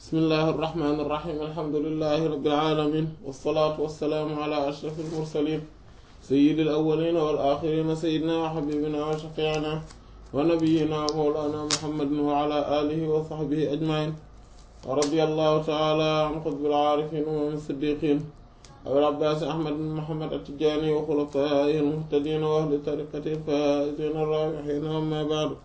bismillahi irrahmani irrahim alhamdulilahi rabbil alamin wassalaatu wassalaamu ala ashraf almursalin sayidi alawalina wal axirina sayidina wa xabibina wa shafiina wa nabiyina wa mawlana muhammadin wa ala alihi wa saxbihi ajmain wa radiyallahu taala an xutbil aarifin wa min siddiqin abil abbaasi ahmad bin muhammad attijaani wa xulafaa'ihi almuhtadiina wa ahli tariqatihi alfaa'iziina arraabihiina amma ba'du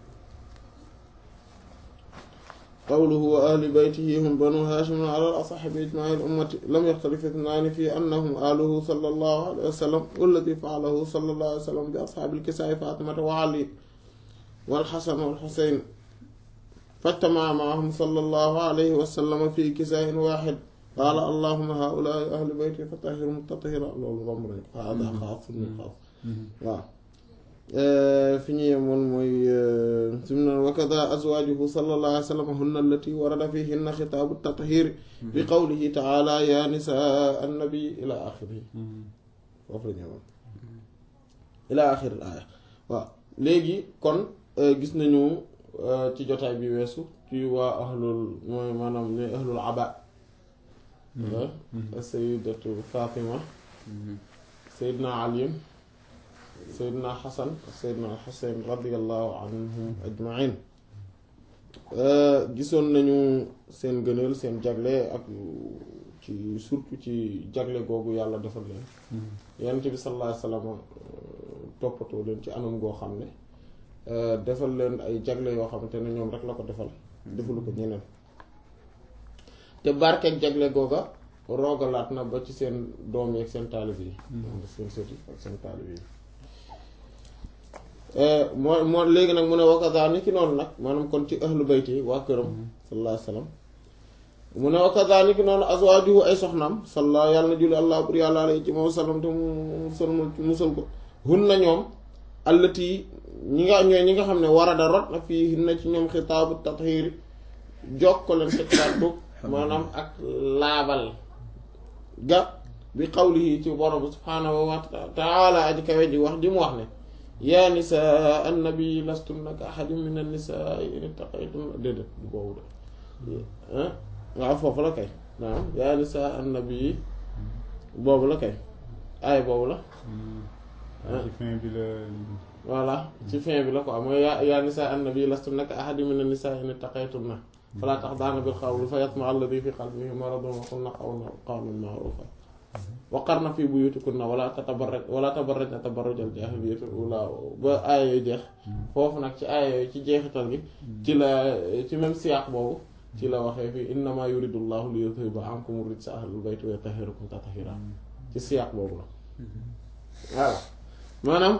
qawluhu wa ahli baytihi hum banu haashimin ala al-asaxi bi ijmaa'i al-ummati lam yaxtalif ithnaani fi annahum aaluhu sallallahu alayhi wa sallam walladi fa'alahu sallallahu alayhi wa sallam bi ashaabi al-kisaa'i faatimata wa ali wal xasan wal xuseyn fajtama'a ma'ahum sallallahu alayhi wa sallam fi kisaa'in waaxid qaala allahumma haa'ulaa'i ahli bayti fatahhirhum tathiiraa loolu romb nañu ko haadaa xaasun min xaas waaw fi ñu yemoon mooy sumu noon wa kadaa azwaajuhu sallallahu alayhi wa sallam hunna allati warada fiihinna xitaabu tathiir bi qawlihi ta'aalaa yaa nisaa annabi ilaa aaxirihi foofu la ñu yemoon ilaa aaxiri aaya waaw léegi kon gis nañu ci jotaay bi weesu ci waa ahlul mooy maanaam ne ahlul abaa sayyidatu Fatima sayyidna Ali sayyidna Xasan sayyidna Xuseyn radiyallahu anhum ajmain gisoon nañu seen gëneel seen jagle ak ci surtout ci jagle googu yàlla defal leen yonent bi sallallahu alayhi wa sallam toppatoo leen ci anam goo xam ne defal leen ay jagle yoo xamante ne ñoom rek la ko defal defalu ko ñeneen te barkeeg jagle googa roogalaat na ba ci seen doom yi ak seen taalib yi seen sët yi ak seen taalib yi moo moo léegi nag mu ne wakasa ni ki noonu nag maanaam kon ci ahlu bayti yi waa këram sallallahu alayhi wa sallam mu ne wakasa ni ki noonu azwaajuhu ay soxnaam salla yàlla na julli allah bur yàlla alayhi ci moom sallam te mu musal musal ko hun na ñoom allati ñi nga ñooy ñi nga xam ne warada rot na fii hin na ci ñoom xitaabu tathiiri jokkaleen te kàddu maanaam ak laabal ga bi qawlihi ci borom subhaanahu wa taala aji kawe ji wax ji mu wax ne yaa nisaa annabi lastunna ka ahadin min annisaa in ittaqaytunna déedéet bu boobu de waaw foofu la kay naam yaa nisaa annabi boobu la kay aay boobu la ci fin bi la voilà ci fin bi la quoi mooy yaa yaa nisaa annabi lastunna ka ahadin min annisaa in ittaqaytunna falaa taxdaana bil qawli fa yatma'a alladhi fi qalbihi maradun wa qulna qawlan ma'rufa waqarna fi buyutikunna wala tatabarraj wala tabarrajna tabarrujal jaahiliyatil uulaa ba aaya yooyu jeex foofu nag ci aaya yooyu ci jeexital gi ci la ci même siyaaq boobu ci la waxee fii innamaa yuridu llaahu li yudhiba ankum rijsa ahlil bayti wa yutahhirakum tathiira ci siyaaq boobu la voilà maanaam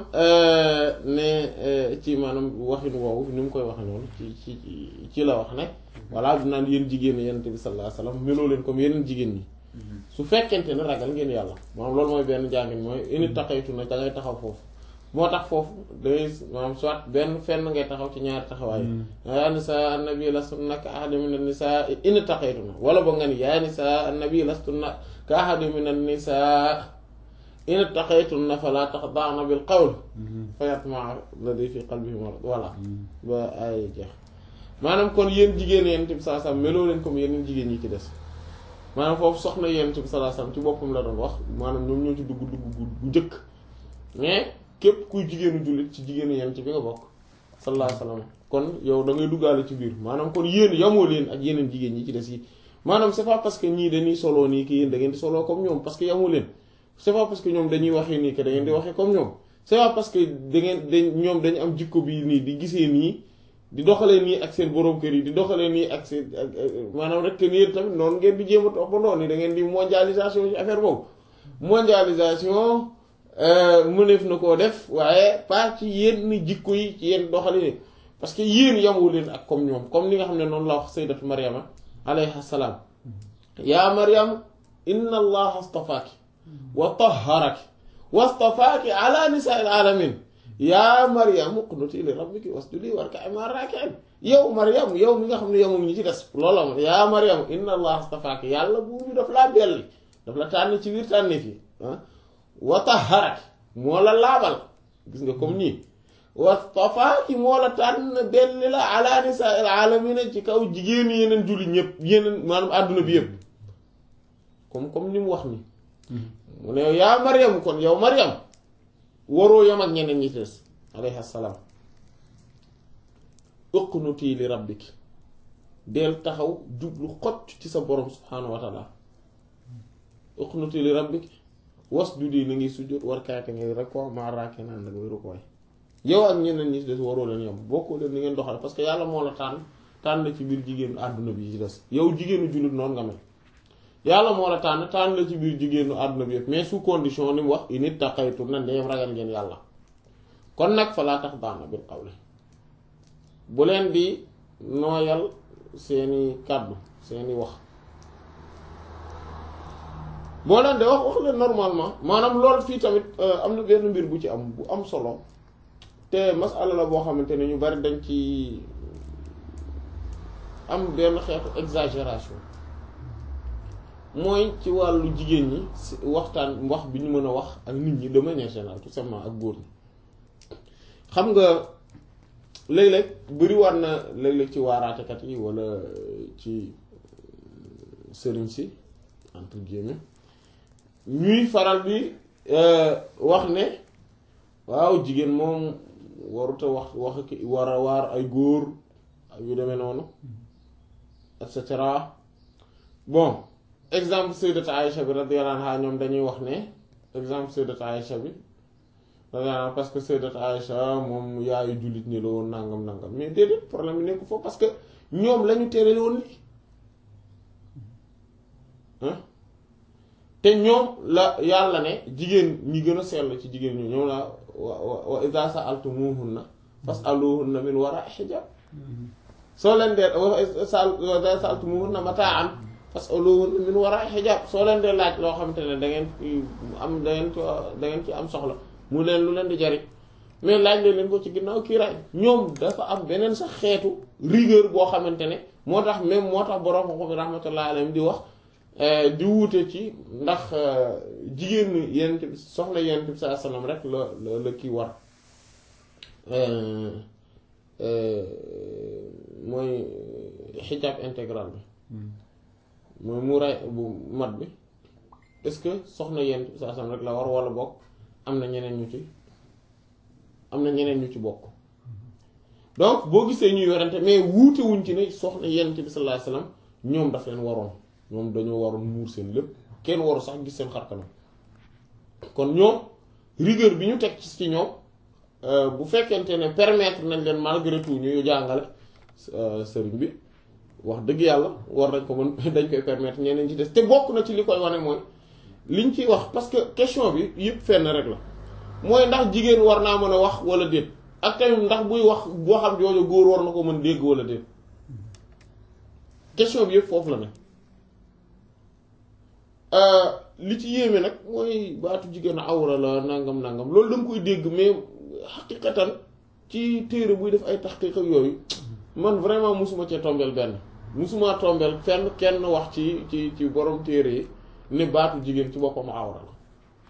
ne ci maanaam waxin woowu ni mu koy waxe noonu ci ci ci la wax ne voilà dinaan yéen jigéen yonent bi sallallahu alayhi wasallam meloo leen comme yeneen jigéen ñi su fekkente ne ragal ngeen yàlla maanaam loolu mooy benn jàngin mooy ini taxaytu na da ngay taxaw foofu moo tax foofu dangay maanaam soit benn fenn ngay taxaw ci ñaari taxawaay yaa nisaa annabi lastunna ka ahadin min an-nisaa ini taxaytu na wala ba nga ni yaa nisaa annabi lastunna ka ahadin min an-nisaa in ittaqaytunna falaa taxda'na bil qawl fa yatma'a alladhi fi qalbihi marad voilà ba ay jeex maanaam kon yéen jigéen yonent bi sallallahu alayhi wasallam meloo leen comme yeneen jigéen ñi ci des maanaam foofu soxna yonent bi sallallahu alayhi wasallam ci boppam la doon wax maanaam ñoom ñoo ci dugg dugg bu njëkk mais képp kuy jigéenu jullit ci jigéenu yonent bi nga bokk sallallahu alayhi wasallam kon yow da ngay duggaale ci biir maanaam kon yéen yamoo leen ak yeneen jigéen ñi ci des yi maanaam c'est pas parce que ñii dañuy soloo nii ki yéen da ngeen di soloo comme ñoom parce que yamoo leen c'est pas parce que ñoom dañuy waxee nii que da ngeen di waxee comme ñoom c'est pas parce que da ngeen dañ ñoom dañu am jikko bi nii di gisee nii di doxalee nii ak seen borom kër yi di doxalee nii ak seen maanaam rek que nii tamit noonu ngeen di jéem a topp ba noonu da ngeen di mondialisation ci affaire boobu mondialisation mëneef na koo def waaye pas ci yenn jikko yi ci yenn doxalin yi parce que yéen yamu leen ak comme ñoom comme ni nga xam ne noonu la wax sayyidatu Maryama alayha salaam yaa Maryam inna allaha astafaaki wa tahharaki wastafaaki ala nisaa'il alamin yaa Maryam uqnuti li rabbiki wasjudi warka'i ma'a raaki'in yow Maryam yow mi nga xam ne yow moom ñi ci des loolu la ma yaa Maryam inna allaha astafaaki yàlla buur bi daf laa belli daf la tànn ci biir tànne fii ah wa tahharaki moo la laabal gis nga comme nii wastafa ki moo la tànn benn la ala nisaa il alamina ci kaw jigéen yeneen julli ñëpp yeneen maanaam àdduna bi yëpp comme comme ni mu wax ni mu ne yaa Maryam kon yow Maryam waroo yam ak ñeneen ñi ci des alayhi salaam uqnuti li rabbiki del taxaw jublu xott ci sa borom subhaanahu wa taala uqnuti li rabbiki wasjudi na ngi sujjóot war kaate ngay rek ko maa raake naan nag wéru koy yow ak ñeneen ñi ci des waroo leen yam bokkoo leen ni ngeen doxale parce que yàlla moo la tànn tànn ci biir jigéenu àdduna bi ci des yow jigéenu jullit noonu nga mel yàlla moo la tànn tànn la ci biir jigéenu àdduna bi yëpp mais sous condition ni mu wax in ittaqaytum na ndeem ragal ngeen yàlla kon nag fa laa tax daana bil qawli bu leen di nooyal seeni kàddu seeni wax boo leen de wax wax leen normalement maanaam loolu fii tamit am na benn mbir bu ci am bu am solo te masala la boo xamante ne ñu bari dañ ci am benn xeetu exagération mooy ci wàllu jigéen ñi waxtaan wax bi ñu mën a wax ak nit ñi de manière générale tout simplement ak góor ñi xam nga léeg-léeg bëri war na léeg-léeg ci waaraatekat yi walla ci sëriñ si entre guillemets ñuy faral bi wax ne waaw jigéen moom waruta wax wax ki war a waar ay góor ak yu demee noonu et cetera bon exemple sayyidat Aïcha bi radiyallahu anha ñoom dañuy wax ne exemple sayyidat Aïcha bi radiyallahu anha parce que sayyidat Aïcha moom yaayu jullit ñi la woon nangam nangam mais déedéet problème bi nekku foofu parce que ñoom lañu tere woon lii te ñoom la yàlla ne jigéen ñi gën a sell ci jigéen ñi ñoom la wa wa idha sa'altumuhunna fas'aluhunna min wara'i hijab soo leen dee wa idha sa'altumuhunna mata'an fas'aluhunna min wara'i hijab soo leen dee laaj loo xamante ne da ngeen am da ngeen ci da ngeen ci am soxla mu leen lu leen di jariñ mais laaj leen leen ko ci ginnaaw kiiraay ñoom dafa am beneen sax xeetu rigueur boo xamante ne moo tax même moo tax borom ko bi rahmatullahi alayhi di wax di wuute ci ndax jigéen yenent bi soxla yenent bi saa sallam rek la la la kii war mooy xijaab intégral bi mooy muuraay bu mat bi est-ce que soxna yenent bi saa sallam rek la war wala bokk am na ñeneen ñu ci am na ñeneen ñu ci bokk donc boo gisee ñuy yorante mais wuute wuñ ci ne soxna yenent bi sallallahu alayhi wasallam ñoom daf leen waroon ñoom dañoo waroon muur seen lépp kenn waru sax gis seen xarkanam kon ñoom rigueur bi ñu teg ci ñoom bu fekkente ne permettre nañ leen malgré tout ñu jàngale sëriñ bi wax dëgg yàlla war nañ ko mën dañ koy permettre ñeneen ci des te bokk na ci li koy wane mooy liñ ciy wax parce que question bi yëpp fenn rek la mooy ndax jigéen war naa mën a wax wala déet ak tamit ndax buy wax boo xam jooju góor war na ko mën dégg wala déet question bi yëpp foofu la ne li ci yéeme nag mooy baatu jigéen awra la nangam nangam loolu da nga koy dégg mais xaqiqatan ci téere buy def ay taxqiq ak yooyu man vraiment musuma cee tombeel benn musuma tombeel fenn kenn wax ci ci ci borom téere yi ne baatu jigéen ci boppam awra la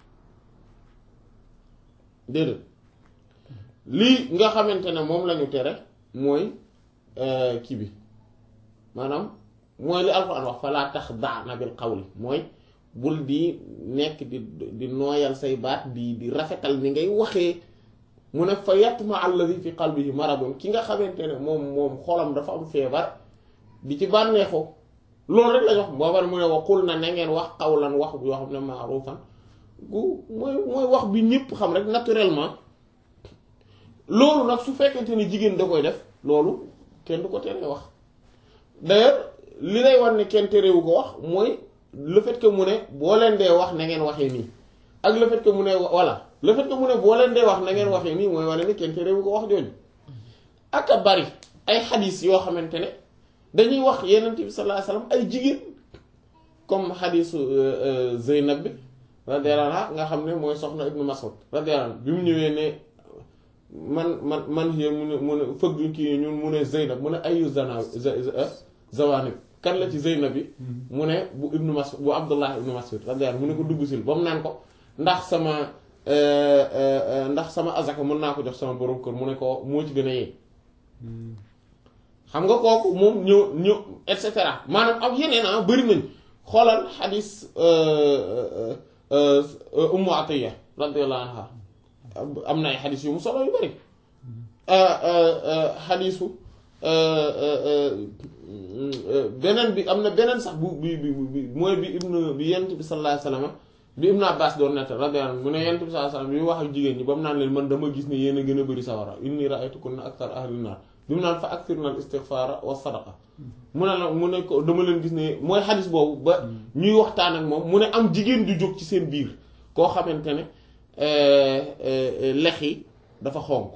déedéet lii nga xamante ne moom lañu tere mooy kii bi maanaam mooy li alxuraan wax fa laa tax daana bil qawli mooy bul di nekk di di nooyal say baat di di rafetal ni ngay waxee mu ne fa yatma alladhi fi qalbihi maradun ki nga xamante ne moom moom xolam dafa am feebar di ci bànneexu loolu rek lañ wax boobar mu ne waxul na na ngeen wax qawlan wax yoo xam ne ma'rufan gu mooy mooy wax bi ñëpp xam rek naturellement loolu nag su fekkente ni jigéen da koy def loolu kenn du ko teree wax d'ailleurs li lay war ne kenn terewu ko wax mooy le fait que mu ne boo leen dee wax na ngeen waxee nii ak le fait que mu ne voilà le fait que mu ne boo leen dee wax na ngeen waxee nii mooy wane ne kenn terewu ko wax jooju ak a bari ay xadis yoo xamante ne dañuy wax yenent bi sallallahu alayhi wasallam ay jigéen comme xadisu Zeynab bi radiyallahu anha nga xam ne mooy soxna Ibnu Mas'ud radiyallahu anhu bi mu ñëwee ne man man man hier mu ne mu ne fëgg kii ñun mu ne Zeynab mu ne ayu zana zawanib kan la ci Zeynab bi mu ne bu Ibnu Mas'ud bu Abdullah Ibnu Mas'ud radiyallahu anhu mu ne ko dugg sil ba mu naan ko ndax sama ndax sama azaka mën naa ko jox sama borom kër mu ne ko moo ci gën a yee xam nga kooku moom ñëw ñëw et cetera maanaam ak yeneen ah bëri nañ xoolal xadis ummu atiya radiyallahu anha am na ay xadis yu mu solo yu bëri xadisu beneen bi am na beneen sax bu bi bi bi mooy bi ibnu bi yent bi sallallahu alayhi wasallam bi ibnu abbas doon nett radiyallahu anhu mu ne yent bi sallallahu alayhi wasallam bi wax ak jigéen ñi ba mu naan leen man dama gis ne yéen a gën a bëri sawara inni ra'aytukunna akthar ahli naar bi mu naan fa akthirna al istighfara wa sadaqa mu ne la mu ne ko dama leen gis ne mooy xadis boobu ba ñuy waxtaan ak moom mu ne am jigéen ju jóg ci seen biir koo xamante ne lex yi dafa xonk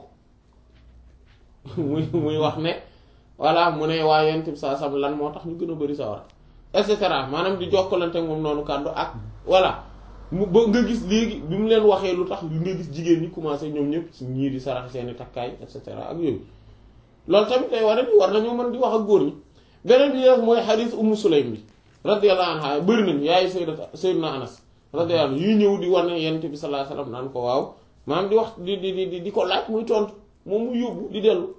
muy muy wax ne voilà mu ne waa yonent bi saa sam lan moo tax ñu gën a bëri sawar et cetera maanaam di jokkalante moom noonu kàddu ak voilà mu ba nga gis léegi bi mu leen waxee lu tax nga gis jigéen ñi commencé ñoom ñëpp ñii di sarax seeni takkaay et cetera ak yooyu loolu tamit day war a war nañoo mën di wax ak góor ñi beneen bi def mooy xadiis Ummu Sulaym bi radiyallahu anha bëri nañu yaay sayyidat sayyidina Anas radiyallahu anhu yuy ñëw di war ne yonent bi sallallahu alayhi wasallam naan ko waaw maanaam di wax di di di di ko laaj muy tontu moom mu yóbbu di dellu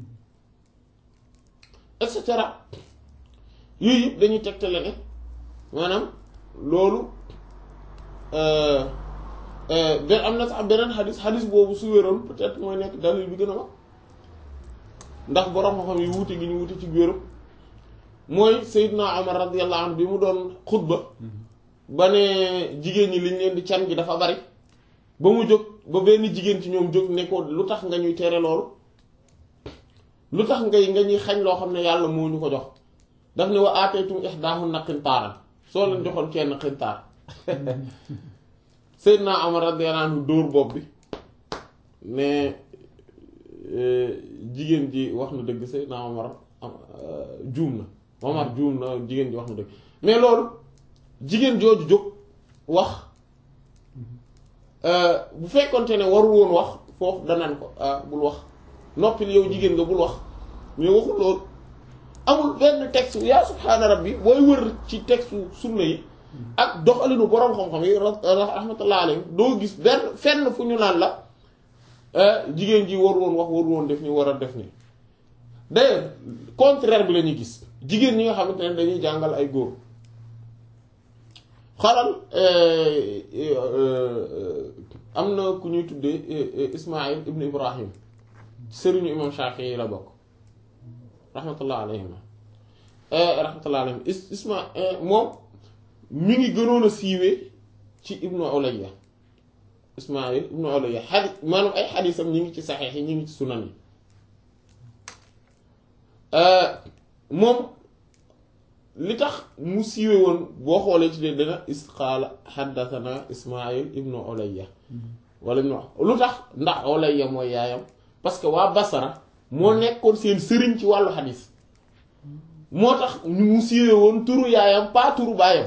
et cetera yooyu yëpp dañuy tegtale ne maanaam loolu benn am na sax beneen xadis xadis boobu su wéroon peut-être mooy nekk dalil bi gën a mag ndax borom xam-xam yi wuute gi ñu wuute ci wéru mooy Seydina Omar radiyallahu anhu bi mu doon xutba ba ne jigéen ñi liñ leen di can gi dafa bari ba mu jóg ba benn jigéen ci ñoom jóg ne ko lu tax nga ñuy tere loolu lu tax ngay nga ñuy xañ loo xam ne yàlla moo ñu ko jox daf ne wa aataytum ihdaahunna qintaaran soo leen joxoon kenn qintaar Seydina Omar radiyallahu anhu dóor bopp bi ne jigéen ji wax na dëgg Seydina Omar juum na Omar juum na jigéen ji wax na dëgg mais loolu jigéen jooju jóg wax bu fekkonte ne warul woon wax foofu danaan ko ah bul wax noppil yow jigéen nga bul wax mais waxul loolu amul benn texte yaa subhaana rabbi booy wër ci texte sunna yi ak doxalinu boroom xam-xam yi rahmatullah alayhi doo gis benn fenn fu ñu naan la jigéen ji waru woon wax waru woon def ni war a def ni d'ailleurs contraire bi la ñuy gis jigéen ñi nga xamante ne dañuy jàngal ay góor xalal am na ku ñuy tuddee Ismaïl ibn Ibrahim sëriñu imam Shafi'i yi la bokk rahmatullah alayhima rahmatullah alayhim isma moom mi ngi gënoon a siiwee ci ibnu Ulayya Ismaïl ibnu Ulayya xadis maanaam ay xadisam ñi ngi ci saxeex yi ñi ngi ci sunan yi moom li tax mu siiwe woon boo xoolee ci dee dana isqaala xaddathana Ismaïl ibnu Ulayya wala ñu wax lu tax ndax Ulayya mooy yaayam parce que waa Basara moo nekkoon seen sëriñ ci wàllu xadis moo tax ñu mu siiwe woon turu yaayam pas turu baayam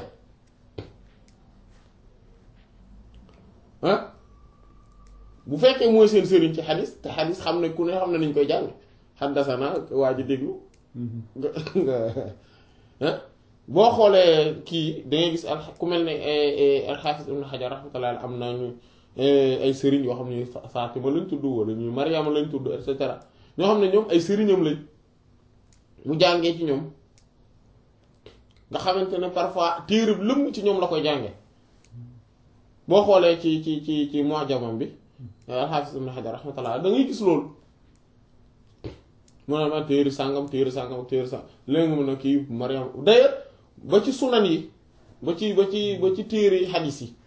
ah bu fekkee mooy seen sëriñ ci xadis te xadis xam ne ku ne xam ne nañ koy jàng xaddasana waa ji déglu nga nga boo xoolee kii dangay gis al ku mel ne alxaafis ibn xajar rahmatullah am na ñu ay sëriñ yoo xam ne Fatima lañ tudd wala ñu Mariama lañ tudd et cetera ñoo xam ne ñoom ay sëriñam lañ mu jàngee ci ñoom nga xamante ne parfois téere lëmm ci ñoom la koy jànge boo xoolee ci ci ci ci mu'jamam bi al-Hafiz Ibn Hajar rahmatullah da ngay gis loolu mu ne ma téere sàngam téere sàngam téere sàngam léegi mu ne kii Mariam d'ailleurs ba ci sunan yi ba ci ba ci ba ci téere yi xadiis yi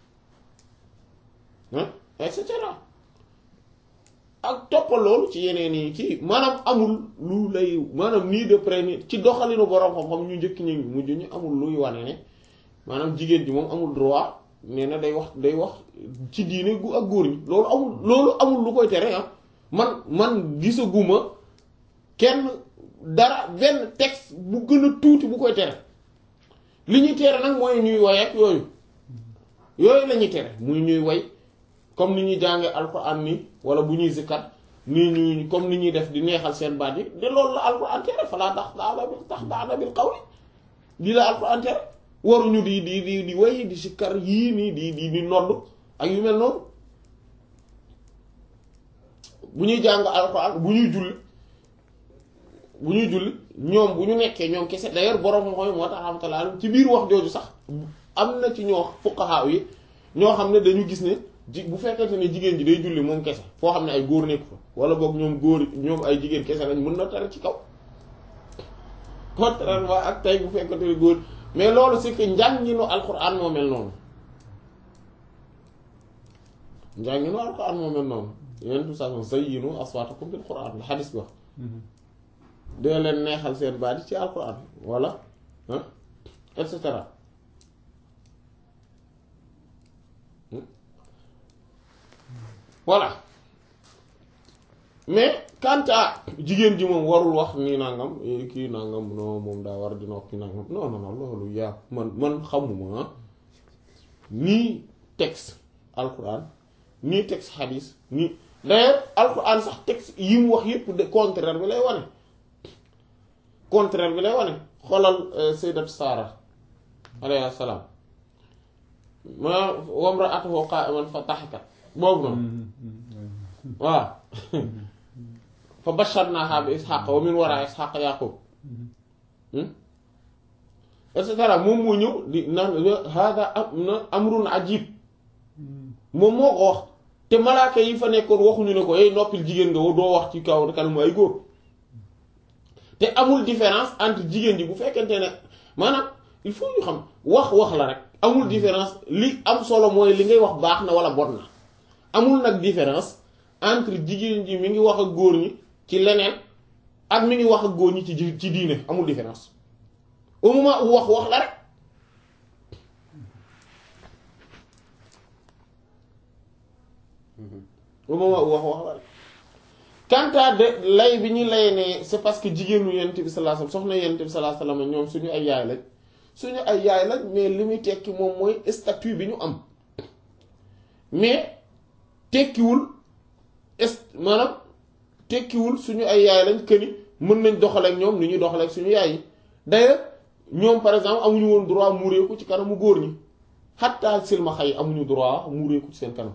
et cetera ak toppal loolu ci yeneen yi kii maanaam amul lu lay maanaam nii de près ni ci doxalinu boroom xam-xam ñu njëkk ñu mujj ñu amul luy wane ne maanaam jigéen ji moom amul droit nee na day wax day wax ci diine gu ak góor ñi loolu amul loolu amul lu koy tere ah man man gisaguma kenn dara benn texte bu gën a tuuti bu koy tere li ñuy tere nag mooy ñuy woy ak yooyu yooyu la ñuy tere muy ñuy woy comme ni ñuy jàngee alxuraan nii wala bu ñuy zikkat nii ñuy comme ni ñuy def di neexal seen baat yi de loolu la alxuraan tere falaa tax daana bil tax daana bil qawli lii la alxuraan tere waruñu di di di di way di sikkar yii nii di di di nodd ak yu mel noonu bu ñuy jàng alxuraan bu ñuy julli bu ñuy julli ñoom bu ñu nekkee ñoom kese d'ailleurs borom mooy moo tax rahmatullah ci biir wax jooju sax am na ci ñoo fuqaha yi ñoo xam ne dañu gis ne ji bu fekkente ne jigéen ji day julli moom kese foo xam ne ay góor nekk fa wala boog ñoom góor ñoom ay jigéen kese lañ mën na tare ci kaw contrairement ak tey bu fekkente ne góor mais loolu c'est que njànginu alxuraan moo mel noonu njànginu alxuraan moo mel noonu yeneen tout ça zayyinu aswaatakum bil qur'an la xadis bi wax dina leen neexal seen baat yi ci alxuraan wala ah et cetera voilà mais quant à jigéen ji moom warul wax nii nangam kii nangam non moom daa war di noppi nangam non non non loolu yaa man man xamuma nii texte alquran nii texte hadis nii d'ailleurs alquran sax texte yi mu wax yépp de contraire bi lay wane contraire bi lay wane xoolal sayyidat Sara alayhi salaam ma wamra'atuhu qa'iman fa dahikat boobu noonu waaw fa basharnaha bi ishaq wa min wara ishaq yaqub et cetera moom moo ñëw di naan hada am na amrun ajib moom moo ko wax te malaaka yi fa nekkoon waxuñu ne ko hey noppil jigéen nga doo wax ci kaw kanamu ay góor te amul différence entre jigéen ji bu fekkente ne maanaam il faut ñu xam wax wax la rek amul différence li am solo mooy li ngay wax baax na wala bon na amul nag différence entre jigéen ji mi ngi wax ak góor ñi ci leneen ak mi ngi wax ak góor ñi ci ci diine amul différence au moment où wax wax la rek au moment où wax wax la rek quant à de lay bi ñu lay ne c'est parce que jigéenu yonent bi sallallahu alayhi wasallam soxna yonent bi sallallahu alayhi wasallam ñoom suñu ay yaay lañ suñu ay yaay lañ mais li muy tekki moom mooy statut bi ñu am mais tekkiwul est maanaam tekkiwul suñu ay yaay lañ que ni mën nañ doxaleek ñoom ni ñuy doxaleek suñu yaay yi d'ailleurs ñoom par exemple amuñu woon droit muureeku ci kanamu góor ñi xatta silmaxa yi amuñu droit muureeku ci seen kanam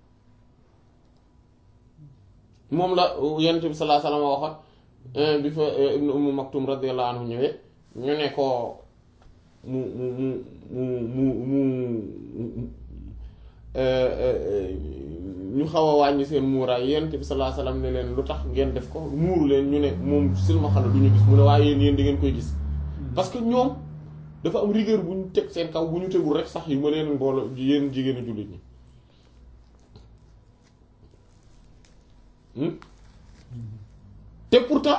moom la yonent bi sallallahu alayhi wasallam waxoon bi fa ibnu ummu maktum radiyallahu anhu ñëwee ñu ne ko mu mu mu mu mu ñu xaw a wàññi seen muuraay yonent bi sallallahu alayhi wasallam ne leen lu tax ngeen def ko muuru leen ñu ne moom silmaxa la du ñu gis mu ne waaye yéen yéen di ngeen koy gis parce que ñoom dafa am rigueur bu ñu teg seen kaw bu ñu tegul rek sax yu ma leen mbooloo yéen jigéenu jullit ñi te pourtant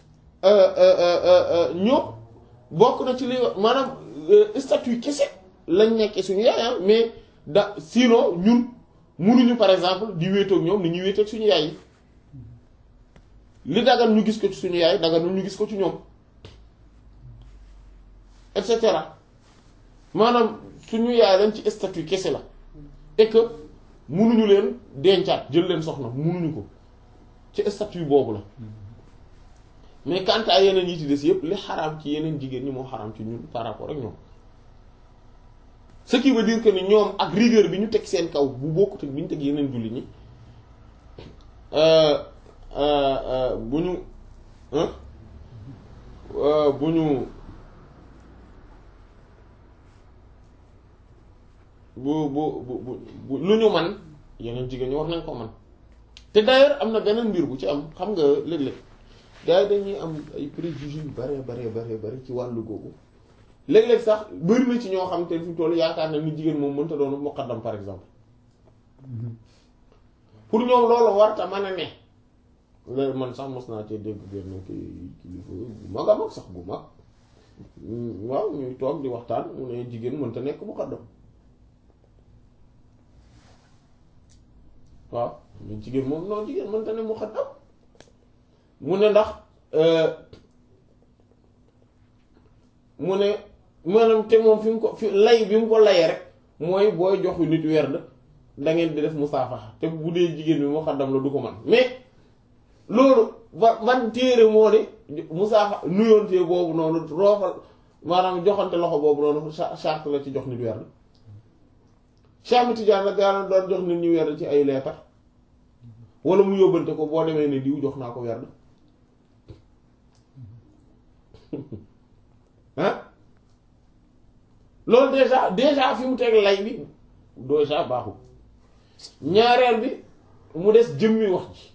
ñoom bokk na ci li maanaam statut kese lañ nekkee suñu yaay mais da sinon ñun mënuñu par exemple di wéetoog ñoom ni ñuy wéetoog suñu yaay yi li dagan ñu gis ko ci suñu yaay daganul ñu gis ko ci ñoom et cetera maanaam suñu yaay lañ ci statut kese la et que mënuñu leen dencaat jël leen soxna mënuñu ko ci statut boobu la mais quant à yeneen yi ci des yëpp li xaraam ci yeneen jigéen ñi moo xaraam ci ñun par rapport ak ñoom ce qui veut dire que ni ñoom ak rigueur bi ñu teg seen kaw bu bokkut ak bi ñu teg yeneen jullit ñi bu ñu bu ñu bu bu bu bu lu ñu man yeneen jigéen ñi war nañ ko man te d'ailleurs am na beneen mbir bu ci am xam nga léeg-léeg gars yi dañuy am ay préjugés yu bare bare bare bare ci wàllu googu léeg-léeg sax bëri na ci ñoo xam te fi mu toll yaakaar na ni jigéen moom mënta doon muqaddam par exemple pour ñoom loolu warta mën a ne léegi man sax mos naa cee dégg benn kii kilifa bu mag a mag sax bu mag waaw ñuy toog di waxtaan mu ne jigéen mënta nekk muqaddam waaw mais jigéen moom non jigéen mënta ne muqaddam mu ne ndax mu ne maanaam te moom fi mu ko fi lay bi mu ko layee rek mooy booy jox nit werd da ngeen di def musaafaxa te bu dee jigéen bi muqaddam la du ko man mais loolu ba man téere moo ne musaafa nuyoontee boobu noonu roofal maanaam joxante loxo boobu noonu charte la ci jox nit werd Cheikh Tidiane la gaana doon jox nit ñi werd ci ay leetar wala mu yóbbante ko boo demee ne diw jox naa ko werd ah loolu déjà déjà fi mu teg lay bi déjà baaxul ñaareel bi mu des jëmmi wax ji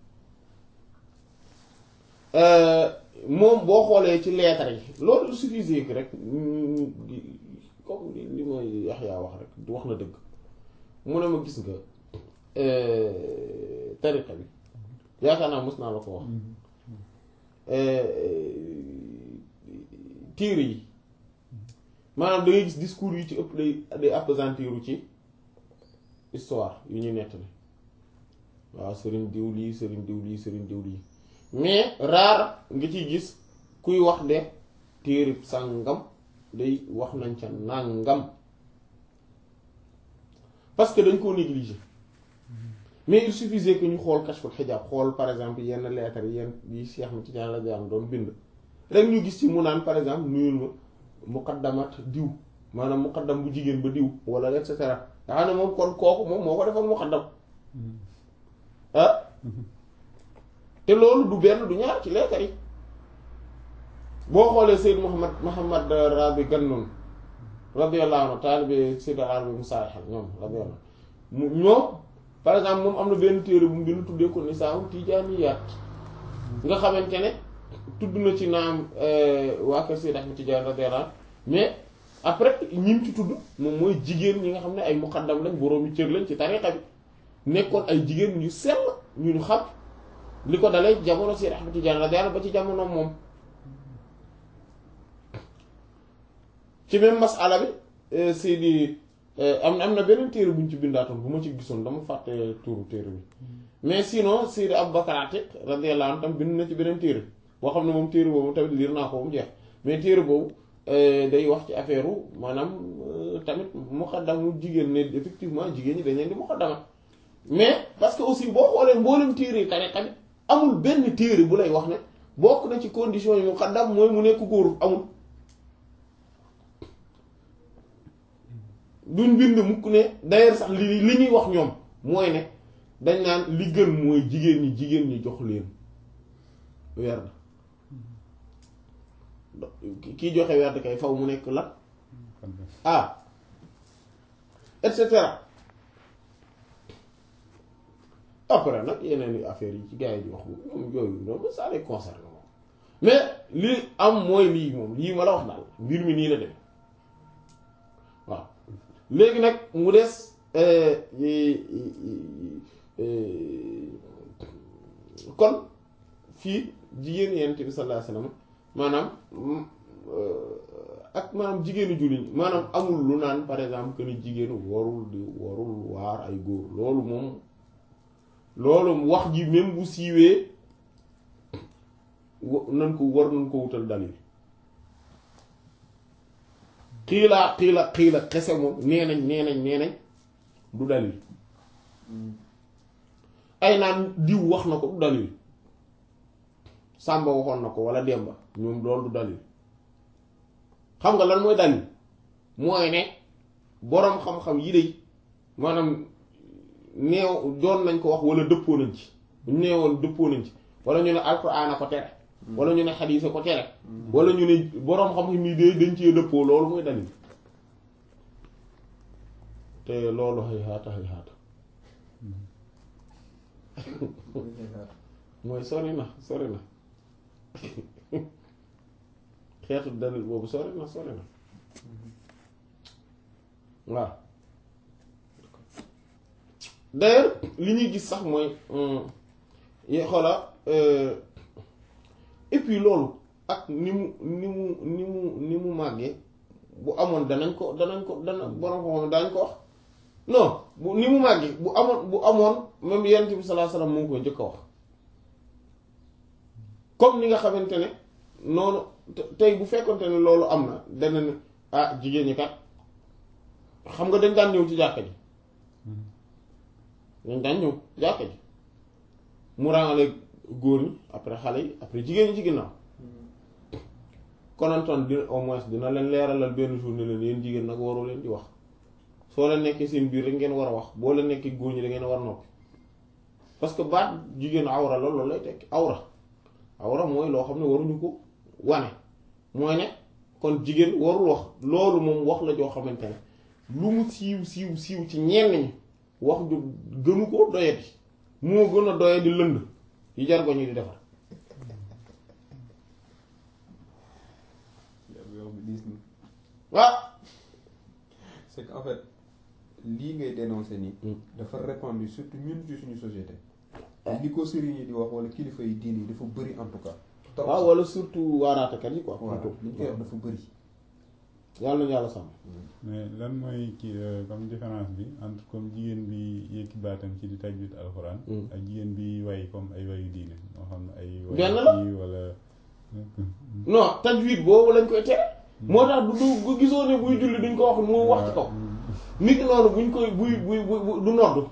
moom boo xoolee ci lettre yi loolu il suffisait que rek comme li mooy Yaxya wax rek wax na dëgg mu ne ma gis nga tariqa bi yaakaar naa mos naa la ko wax tiir yi maanaam da ngay gis discours yi ci ëpp day day appesantiru ci histoire yu ñuy nettali waaw sëriñ diw lii sëriñ diw lii sëriñ diw lii mais rare nga ciy gis kuy wax de téere sàngam day wax nañ ca nàngam parce que dañ koo négliger mais il suffisait que ñu xool kashful hijab xool par exemple yenn lettres yi yenn yi Cheikh Ahmed Tidiane la daan doon bind rek ñu gis ci mu naan par exemple nuyul ma muqaddamat diw maanaam muqaddam bu jigéen ba diw wala et cetera nga xam ne moom kon kooku moom moo ko defoon muqaddam ah te loolu du benn du ñaar ci lettres yi boo xoolee Seyd Muhammad Muhammad Rabi Gannoun radiyallahu anhu taalibe Seyd Arabi Musa ñoom radiyallahu mu ñoom par exemple moom am na benn téere bu mu bind tuddee ko Nisaa Tijaaniyaat nga xamante ne tudd na ci naam waa kër Seyd Ahmed Tidiane radiyallahu anhu mais après ñim ci tudd moom mooy jigéen ñi nga xam ne ay muqaddam lañ boroomi cër lañ ci tariqa bi nekkoon ay jigéen ñu sell ñu ñu xam li ko dalee jamono Seyd Ahmed Tidiane radiyallahu ba ci jamono moom ci même masala bi Seydi am na am na beneen téere bu ñu ci bindaatoon bu ma ci gisoon dama fàtte tuuru téere bi mais sinon Seydi Abu Bakar Atiq radiyallahu anhu tam bind na ci beneen téere boo xam ne moom téere boobu tamit liir naa ko ba mu jeex mais téere boobu day wax ci affaire maanaam tamit muqaddamu jigéen ne effectivement jigéen ñi dañ leen di muqaddama mais parce que aussi boo xoolee mboolem téere yi tariqa bi amul benn téere bu lay wax ne bokk na ci condition yi muqaddam mooy mu nekk góor amul duñ bind mukk ne d'ailleurs sax li li ñuy wax ñoom mooy ne dañ naan li gën mooy jigéen ñi jigéen ñi jox leen werd kii joxe werd kay faw mu nekk la ah et cetera après nag yeneen i affaires yi ci gars yi di wax moom yooyu loolu ça les concerne moom mais li am mooy lii moom lii ma la wax daal mbir mi nii la dem waaw léegi nag mu des kon fii jigéen yent bi sallallahu alayhi wasallam maanaam ak maanaam jigéenu jullit maanaam amul lu naan par exemple que ni jigéenu warul di warul waar ay góor loolu moom loolu wax ji même bu siiwee nan ko war nañ ko wutal dalil xiilaa xiila xiila kese moom nee nañ nee nañ nee nañ du dalil ay naan diw wax na ko du dalil Sàmba waxoon na ko wala Demba ñoom loolu du dalil xam nga lan mooy dalil mooy ne boroom xam-xam yi de maanaam neew doon nañ ko wax wala dëppoo nañ ci bu ñu neewoon dëppoo nañ ci wala ñu ne alxuraan a ko tere wala ñu ne xadiis a ko tere wala ñu ne boroom xam-xam yi de dañ cee dëppoo loolu mooy dalil te loolu xëy xaata xëy xaata mooy sori na sori na xeetu dalil boobu sori na sori na waaw d'ailleurs li ñuy gis sax mooy xoola et puis loolu ak ni mu ni mu ni mu ni mu màggee bu amoon danañ ko danañ ko dana borom ko moom daañ ko wax non bu ni mu màggee bu amoon bu amoon même yonent bi sallallahu alayhi wasallam moo ko njëkk a wax comme ni nga xamante ne noonu tey bu fekkonte ne loolu am na dana ne ah jigéen ñi kat xam nga dañ daan ñëw ci jàkka ji dañ daan ñëw jàkka ji mu ràngale góor ñi après xale yi après jigéen ñi ci ginnaaw konantoon dina au moins dina leen leeralal benn jour ne leen yéen jigéen nag waroo leen di wax soo leen nekkee seen biir rek ngeen war a wax boo leen nekkee góor ñi da ngeen war a noppi parce que baat jigéen awra la loolu lay tekki awra awra mooy loo xam ne waruñu ko wane mooy ne kon jigéen warul wax loolu moom wax la joo xamante ne lu mu siiw siiw siiw ci ñenn ñi wax ju gënu ko doyati moo gën a doyadi lënd yi jargoñ yi di defar yow bi diis na ah c'est que en fait lii ngay dénoncer nii Mm. dafa répandu surtout ñun ci suñu société li ko sëriñ yi di wax wala kilifa yi diin yi dafa bëri en tout cas trop waaw wala surtout waaraatekat yi quoi voilà li ñu koy wax dafa bëri yàlla nañu yàlla sàmm mais lan mooy kii euh, comme différence bi entre comme jigéen bi yëkki baatam ci di tajwid alxuraan Mm. ak jigéen bi way comme ay wayu diine moo xam ne ay way Benn la? kii wala non tajwid boobu lañ koy tere moo tax du du bu gisoo ne buy julli duñ ko wax mu wax ci kaw nit ki noonu buñ koy buy buy buy du nodd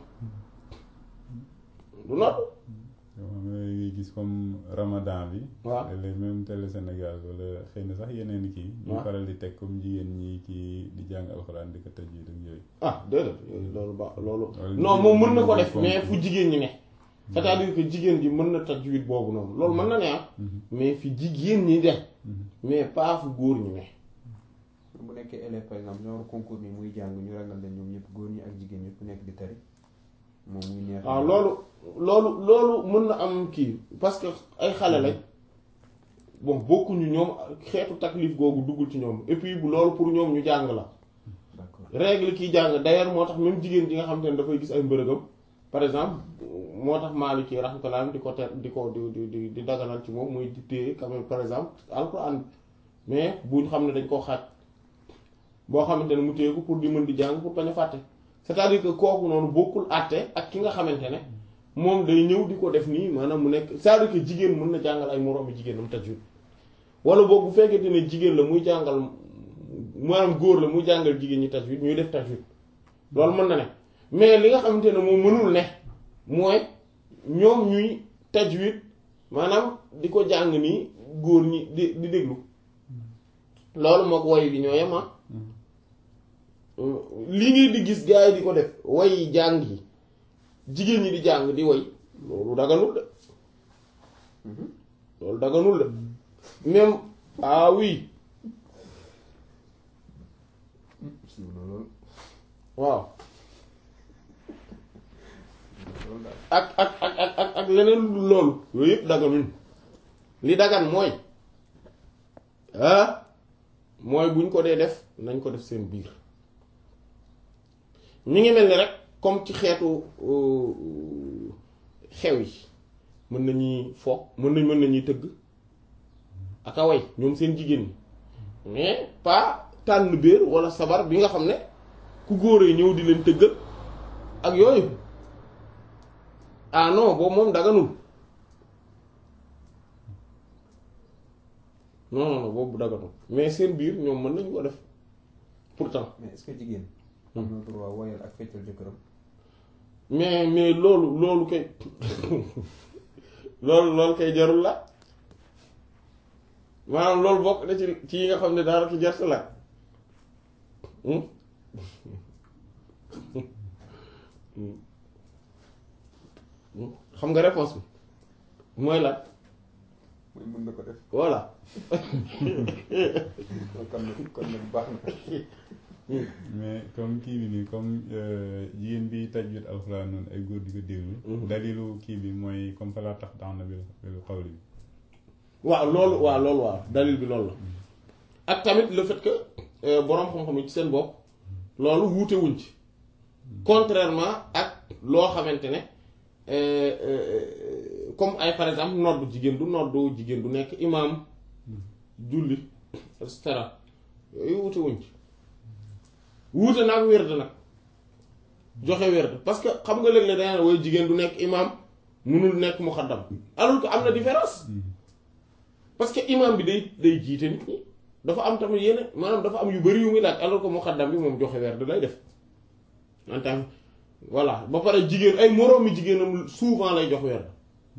du nodd yoo xam ne ngay gis comme ramadan bi waaw léeg même télé Sénégal wala xëy na sax yeneen kii ñu waaw. faral di teg comme jigéen ñi kii di jàng alxuraan di ko tajwid ak yooyu ah déedéet yooyu loolu ba loolu Wala non jigéen moom ñi mën na ko ñu def fonk. mais fu jigéen ñi ne c'est-à-dire que jigéen ji mën na tajwid boobu noonu loolu mën na ne ah Mhm. mais fi jigéen ñi de Mhm. mais pas fu góor ñi ne bu nekkee élève par exemple genre concours bi muy jàng ñu ragal leen ñoom ñëpp góor ñi ak jigéen ñi ku nekk di tari moom muy neex waaw loolu loolu loolu mën na am kii parce que ay xale lañ bon bokkuñu ñoom xeetu taklif googu duggul ci ñoom et puis bu loolu pour ñoom ñu jàng la d'accord règle kiy jàng d'ailleurs moo tax même jigéen ji nga xam te ne dafay gis ay mbërëgam par exemple moo tax Maliki rahmatullah di ko ter di ko di di di di daganal ci moom muy di téye quand même par exemple alxuraan mais buñ xam ne dañ koo xaaj boo xamante ne mu téye ko pour di mën di jàng pour bañ a fàtte c'est-à-dire que kooku noonu bokkul àtte ak ki nga xamante ne moom day ñëw di ko def nii maanaam mu nekk c'est-à-dire que jigéen mën na jàngal ay moroomi jigéenam tajwid wala boog bu fekkente ne jigéen la muy jàngal maanaam góor la muy jàngal jigéen ñi tajwid ñuy def tajwid loolu mën na ne mais li nga xamante ne moom mënul ne mooy ñoom ñuy tajwid maanaam di ko jàng nii góor ñi di di déglu loolu mook woy bi ñoo yem ah li ngay di gis gars yi di ko def way jàng yi jigéen ñi di jàng di woy loolu daganul de loolu daganul de même ah oui siiw na loolu waaw loolu daal ak ak ak ak ak ak leneen lu dul loolu yooyu yëpp daganuñ li dagan mooy ah mooy buñ ko dee def nañ ko def seen biir mi ngi mel ni rek comme ci xeetu euh, xew yi mën nañuy fo mën nañ mën nañuy tëgg ak a way ñoom seen jigéen ñi mais pas tànn béer wala sabar bi nga xam ne ku góor yi ñëw di leen tëggal ak yooyu ah non boobu moom daganul non non non boobu daganul mais seen biir ñoom mën nañu ko def pourtant mais est-ce que jigéen am na droit woyal ak feccal jëkkëram mais mais loolu loolu kay loolu loolu kay jarul la maanaam loolu bokk na ci ci yi nga xam ne daanaka jarta la hmm xam nga réponse bi mooy la mooy mën na ko def voilà kon nag kon nag baax na mais comme kii bi nii comme euh, jigéen bi tajwid alxuraan noonu ay góor di ko déglu Mhm. dalilu kii bi mooy comme fa laa tax daan na bil bil xawli bi waaw loolu waaw loolu waaw dalil bi loolu la ak tamit le fait que euh, boroom xam-xam yi ci seen bopp loolu wuute wuñ ci contrairement ak loo xamante ne euh, euh, comme ay par exemple noddu jigéen du noddu jigéen du nekk imaam julli et cetera yooyu wuute wuñ ci wuute nag wérd nag joxe wérd parce que xam nga léeg-léeg dana woy jigéen du nekk imaam mënul nekk muxaddam alors que am na différence parce que imam bi day day jiite nit ñi dafa am tamit yenn maanaam dafa am yu bari yu muy laaj alors que muqaddam bi moom joxe weer da lay def en tant voilà ba pare jigéen ay moroomi jigéenam souvent lay jox weer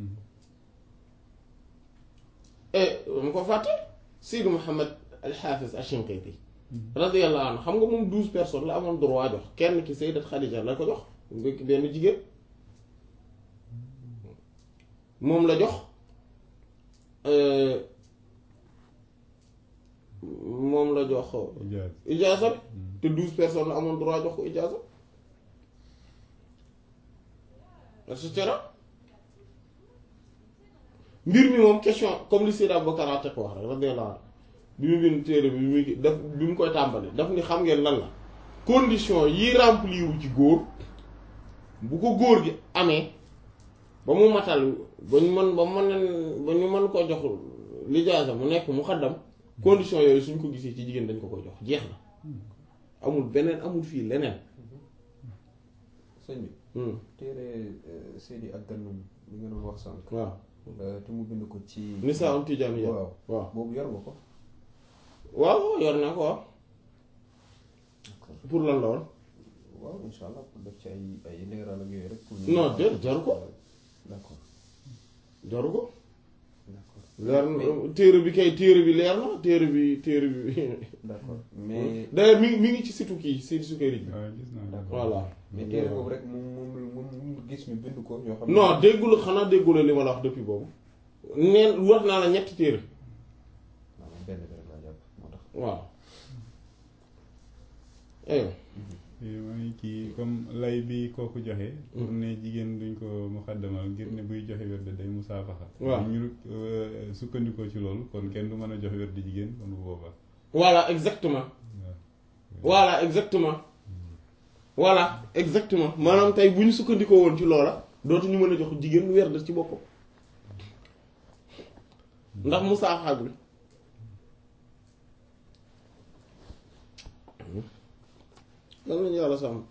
et mu ko fàtte Sidi Mouhamed al-Hafiz al-Shinqiti radiyallahu anhu xam nga moom douze personnes la amoon droit jox kenn ki Sayyidat Khadija la ko jox nga benn jigéen moom la jox moom la jox ijaaz ijaasa bi te douze personnes la amoon droit jox ko ijaasa et cetera mbir mi moom question comme li Seydi Abubakar Atiq wax rek radiyallahu anhu bi mu bind téere bi bi muy daf bi mu koy tàmbali daf ni xam ngeen lan la condition yi remplir wu ci góor bu ko góor gi amee ba mu matal ba ñu mën ba mën ba ñu mën koo jox lijaasa mu nekk mu xaddam condition yooyu suñ ko gisee ci jigéen dañ ko koy jox jeex na amul beneen amul fii leneen sëñ bi Hmm. téere Seydi ak Gannum li nga doon wax sànq waaw te mu bind ko ci Nisaa um Tijaaniya waaw waaw boobu yor nga ko waaw yor na ko waaw pour lan la woon waaw insha allah pour def ci ay ay leeral ak yooyu rek pour Non, déet, jaru ko. d'accord jaru ko d'accord leer na téere bi kay téere bi leer na téere bi téere bi d'accord mais d'ailleurs mi ngi mi ngi ci situ kii Seydi Sukayri bi waaw gis naa D'accord. voilà mais téere boobu rek moom moom moom moom gis ñu bind ko yoo xam ne non déggul xanaa déggula li ma la wax depuis boobu neen wax naa la ñetti téere waaw man benn bi rek laa jàpp moo tax waaw aywa mooy kii comme lay bi kooku joxe pour ne jigéen duñ ko muxaddamal ngir ne buy joxe werd day musaafaxa waaw. ñu euh, sukkandikoo ci loolu kon kenn du mën a joxe werd jigéen kon bu boobaa voilà exactement waaw voilà exactement voilà exactement maanaam tey bu ñu sukkandikoo woon ci loola dootuñu mën a jox jigéen lu werd ci boppam ndax musaaxa bi lan lañu yàlla sàmm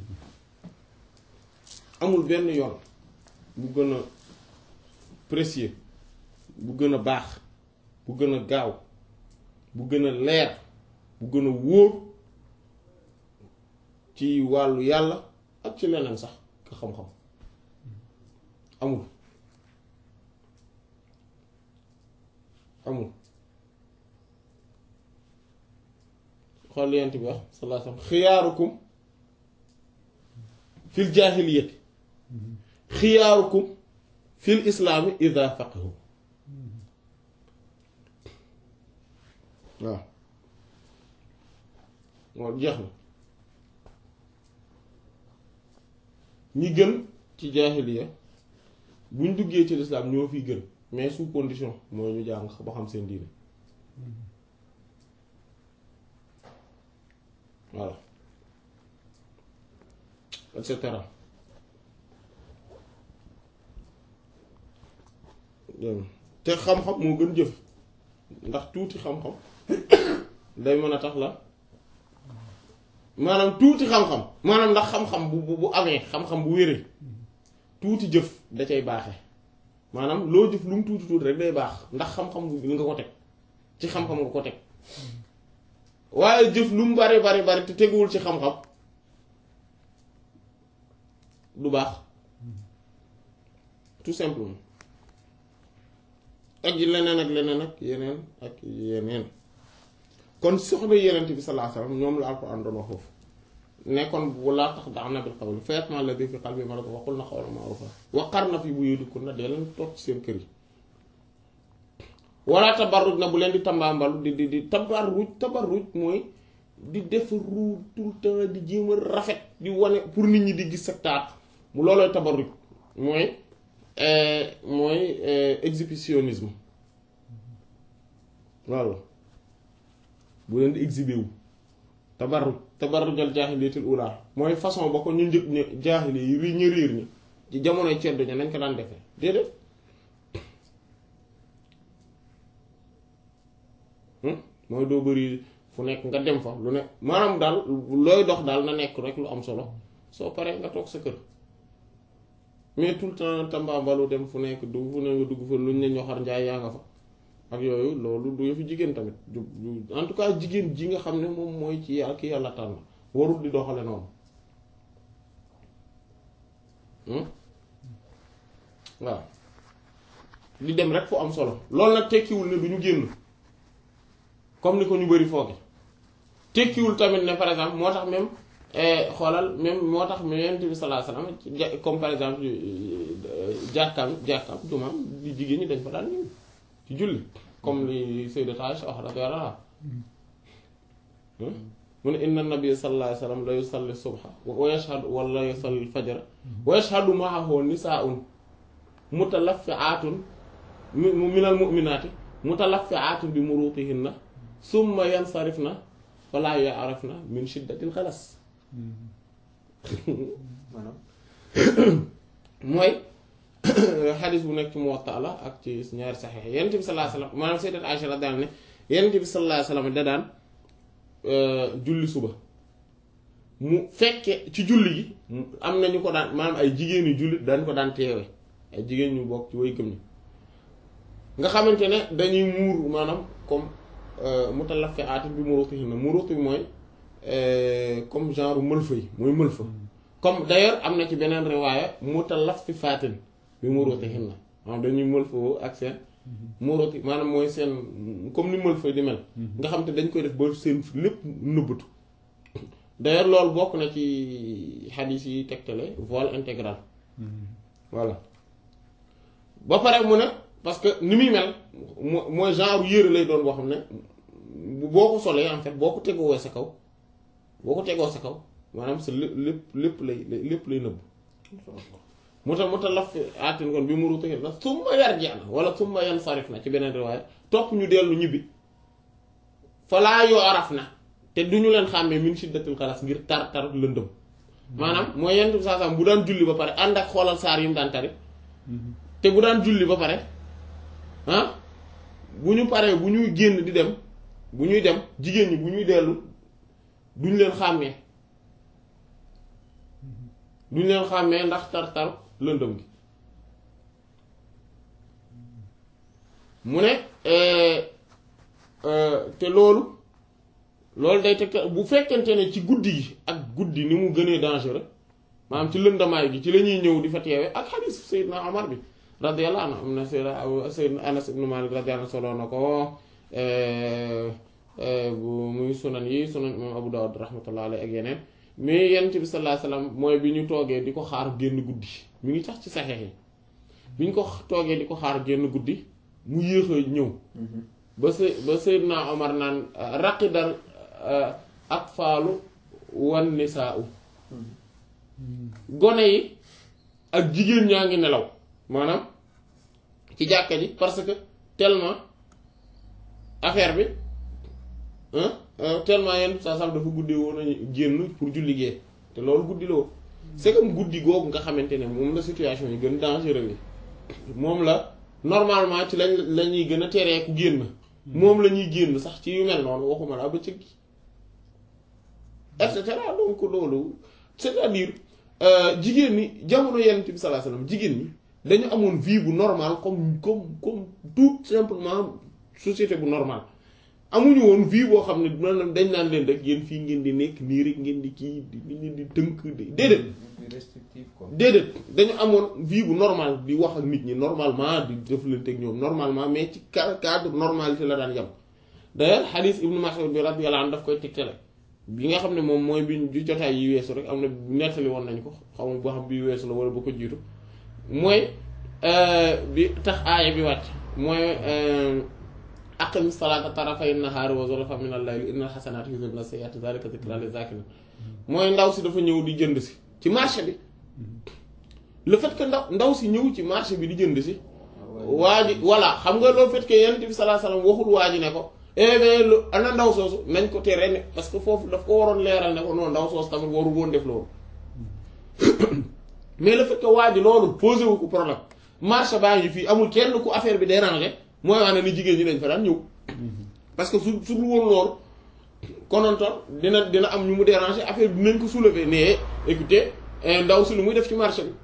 amul benn yoon bu gën a précieux bu gën a baax bu gën a gaaw bu gën a leer bu gën a wóor ci wàllu yàlla ak ci leneen sax ka xam-xam amul amul xool yent bi wax sallallahu alayhi wasallam xiyaarukum fil jaahiliyati xiyaarukum fil islaami idha faqihu waaw waaw jeex na ñi gën ci jaahiliya buñ duggee ci lislaam ñoo fi gën mais sous condition mooy ñu jàng ba xam seen diine voilà et cetera te xam-xam moo gën jëf ndax tuuti xam-xam day mën a tax la maanaam tuuti xam-xam maanaam ndax xam-xam bu bu bu amee xam-xam bu wéree tuuti jëf da cay baaxe maanaam loo jëf lu mu tuuti tuuti rek day baax ndax xam-xam bu nga ko teg ci xam-xam nga ko teg waaye jëf lu mu bari bari bari te teguwul ci xam-xam du baax tout simplement ak yi leneen ak leneen ak yeneen ak yeneen kon soxna yenent bi sallallahu alayhi wasallam ñoom la Alxuraan doon wax foofu nekkoon wala tax daax na bil qawli fa yatma'a alladhi fi qalbi marad wa qulna qawlan ma'rufa wa qarna fi buyutikunna dee leen toog ci seen kër yi wala tabarruj na bu leen di tambaambalu di di di tabarruj tabarruj mooy di def ru tout le temps di jéem a rafet di wane pour nit ñi di gis sa taat mu loolooy tabarruj mooy mooy exhibitionnisme voilà bu leen di exhiber wu tabarruj tabarrujal jaahiliyatul ula mooy façon ba ko ñu njëkk ña jaahili yi ri ñu riir ñi ci jamonoy ceddo ña nañ ko daan defee déedéet mooy doo bëri fu nekk nga dem fa lu ne maanaam daal looy dox daal na nekk rek lu am solo soo paree nga toog sa kër mais tout le temps tambaambalu dem fu nekk dugg fu ne nga dugg fa luñ ne ñoxar njaay yaa nga fa ak yooyu loolu du yëfu jigéen tamit du du en tout cas jigéen ji nga xam ne moom mooy ci yàlla ki yàlla tànn warul di doxale noonu waaw di dem rek fu am solo loolu nag tekkiwul ne du ñu génn comme ni ko ñu bari fooge tekkiwul tamit ne par exemple moo tax même xoolal même moo tax mu yonent bi sallallahu alayhi wasallam ja- comme par exemple jàkkaam jàkkaam jumaam di jigéen ñi dañ fa daan ñëw ci julli comme li Sayyidat Aisha wax radiyallahu anha mu ne inna nabiyya sallallahu alayhi wasallam la yusalli subha wa yashhadu wala yusalli fajra wa yashhadu ma'ahu nisaa'un mutalaffi'atun minal mu'minati mutalaffi'atun bi murutihinna summa yansarifna fala ya'rafna min shiddatil xalas maanaam mooy xadis bu nekk ci Muwatta la ak ci ñaari saxiix Yonent bi sallallahu alayhi wasallam maanaam Sayyidat Aisha radiyallahu anha ne Yonent bi sallallahu alayhi wasallam da daan julli suba mu fekke ci julli gi am na ñu ko daan maanaam ay jigéen yu jullit dañ ko daan teewe ay jigéen ñu bokk ci way gëm ni nga xamante ne dañuy muur maanaam comme mutalaffi'aatin bi murutihinna muruti bi mooy comme genre mëlfa yi mooy mëlfa comme d'ailleurs am na ci beneen riwaaya mutalaffifaatin bi murutihinna maanaam dañuy mëlfa ak seen muruti maanaam mooy seen comme ni mëlfa di mel nga xam te dañ koy def ba seen lépp nëbbatu d'ailleurs loolu bokk na ci xadiis yi tegtale voile intégral voilà ba pare mu ne parce que ni muy mel mo- mooy genre yére lay doon boo xam ne boo ko solee en fait boo ko tegoo sa kaw boo ko tegoo sa kaw maanaam sa lépp lépp lépp lay lépp lay nëbb mu tax mu tax laf aatin kon bi mu ruutu na summa yarji'na wala summa yansarifna ci beneen riwaaya topp ñu dellu ñibbi falaa yu'rafna te du ñu leen xàmmee min shiddatil xalas ngir tar tar lëndëm maanaam mooy yenn bi saa saa bu daan julli ba pare ànd ak xoolal saar yi mu daan tari te bu daan julli ba pare ah bu ñu paree bu ñuy génn di dem bu ñuy dem jigéen ñi bu ñuy dellu duñ leen xàmmee duñ leen xàmmee ndax tar-tar lëndëm gi mu ne te loolu loolu day teg bu fekkente ne ci guddi gi ak guddi ni mu gënee dangereux maanaam ci lëndamaay gi ci la ñuy ñëw di fa teewe ak xadiis Seydina Omar bi radiyallahu anhu am na Seydina Seydina Anas ibn Malik radiyallahu anhu solo na ko bu muy sunan yi sunan imam Abu Dawud rahmatullah alayhi ak yeneen mais yonent bi sallallahu alayhi wasallam mooy bi ñu toogee di ko xaar génn guddi mi ngi tax ci saxeex yi bi ñu ko toogee di ko xaar génn guddi mu yéex a ñëw ba se ba Seydina Omar naan raqidal atfaalu wan nisaa'u gone yi ak jigéen ñaa ngi nelaw maanaam ci jàkka ji parce que tellement affaire bi tellement yenn saa sax dafa guddee woon a génn pour julli gee te loolu guddi la woon c'est comme guddi googu nga xamante ne moom la situation yi gën dangereux yi moom la normalement ci lañ la ñuy gën a teree ku génn moom la ñuy génn sax ci yu mel noonu waxuma la bëccëg gi et cetera donc loolu c'est-à-dire jigéen ñi jamono Yonent bi sallallahu alayhi wasallam jigéen ñi dañu amoon vie bu normal comme comme comme tout simplement société bu normal amuñu woon vie boo xam ne maanaam dañ naan leen rek yéen fii ngeen di nekk nii rek ngeen di kii di ngeen di tënk di déedéet restrictif quoi déedéet dañu amoon vie bu normal di wax ak nit ñi normalement di jëflante ak ñoom normalement mais ci cadre normalité la daan yem d'ailleurs hadith Ibn Mas'ud bi radiyallahu anhu daf koy tegtale bi nga xam ne moom mooy bi ñu jotaay yi weesu rek am na nettali woon nañ ko xaw ma boo xam bi weesu la wala ba ko jiitu mooy bi tax aaya bi wàcc mooy aqim salaata tarafay nahaari wa zulafan min al-layli innal hasanati yudhibna sayyi'ati dhalika dhikra liz-zakirin mooy ndaw si dafa ñëw di jënd si ci marché bi le fait que ndaw ndaw si ñëw ci marché bi di jënd si waa ji voilà xam nga le fait que yonent bi sallallahu alayhi wasallam waxul waa ji ne ko eh bien lu ana ndaw soosu nañ ko tere ne parce que foofu daf ko waroon leeral ne ko non ndaw soosu tamit waru woon def loolu mais le fait que waa ji loolu posé wu ko problème marché baa ngi fii amul kenn ku affaire bi dérangé mooy wax ne ni jigéen ñi dañ fa daan ñëw parce que su su dul woon loolu konontoon dina dina am ñu mu déranger affaire bi dinañ ko soulever ne écoutez ndaw si lu muy def ci marché bi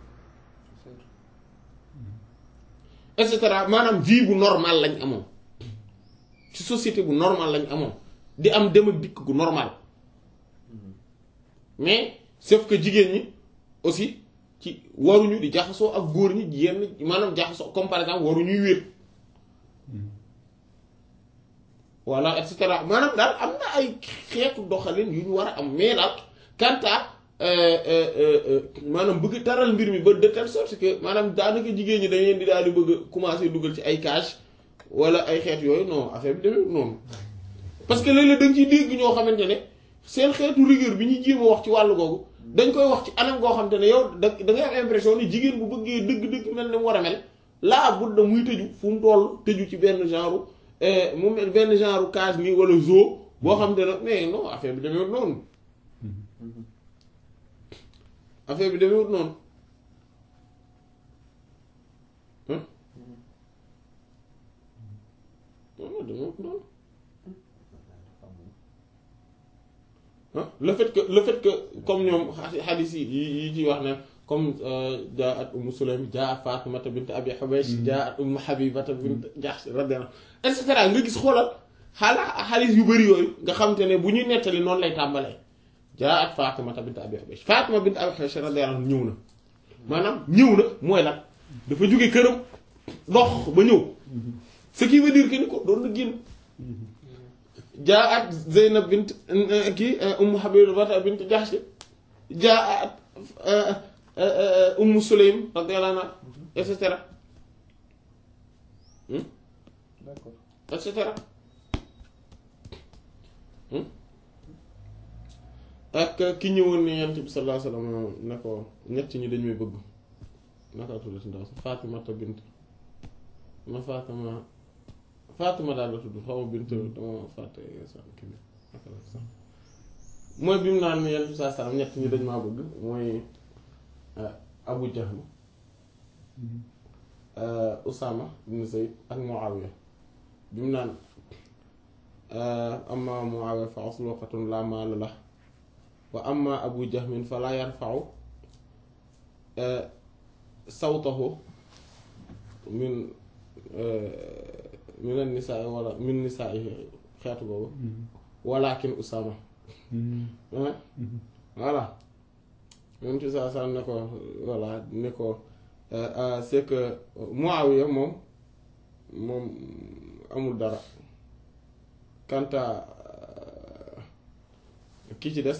et cetera maanaam vie bu normal lañ amoon ci société bu normal lañ amoon di am dem ak dikk gu normal mais sauf que jigéen ñi aussi ci waruñu di jaxasoo ak góor ñi yenn maanaam jaxasoo comme par exemple waruñuy wéet voilà et cetera maanaam daal am na ay xeetu doxalin yu ñu war a am mais daal kanta maanaam bëgg taral mbir mi ba de telle sorte que maanaam daanaka jigéen ñi dañ leen di daal di bëgg a commencer dugal ci ay cage wala ay xeet yooyu non affaire bi demee noonu parce que léeg-léeg da nga ciy dégg ñoo xamante ne seen xeetu rigueur bi ñuy jéem a wax ci wàllu googu dañ koy wax ci anam goo xamante ne yow da da ngay am impression ni jigéen bu bëggee dëgg-dëgg mel ni mu war a mel laa bud da muy tëju fu mu toll tëju ci benn genre mu mel benn genre cage nii wala zoo boo xamante ne mais non affaire bi demewut noonu affaire bi demewut noonu non demewut noonu le fait que le fait que comme ñoom xadis yi yi ci wax ne comme jaa at umu sulaym jaa at fatimata bint abi xubaysh jaa at umu xabibata bint jahsh radiyallahu et cetera nga gis xoolal xaala xadis yu bëri yooyu nga xam te ne bu ñuy nettali noonu lay tàmbalee jaa at fatimata bint abi xubaysh fatima bint abi xubaysh radiyallahu ñëw na maanaam ñëw na mooy lan dafa jóge këram dox ba ñëw ce qui veut dire que ni ko doon na génn jaa at Zeynab bint kii Ummu Habiba bint Jahsh jaa at Ummu Sulaym radiyallahu anha et cetera d'accord et cetera ak ki ñëwoon ne Yonent bi sallallahu alayhi wa sallam ne ko ñett ñi dañ may bëgg naka tuddati ndaw si Fatimata bint ma Fatima Fatima daal la tudd xaw ma bint dama fàtte kii bi naka la sax mooy bi mu naan ne Yonent bi sallallahu alayhi wa sallam ñett ñi dañ maa bëgg mooy Abu Jahl Usama ibn Zayd ak Muawiya bi mu naan amma Muawiya fa asluqatun la maala la wa amma Abu Jahmin fa laa yarfa'u sawtahu min min an-nisaa wala min nisaa xeetu boobu walakin Usama voilà même ci saa saa ne ko voilà ne ko c'est que Muawiya moom moom amul dara quant à ki ci des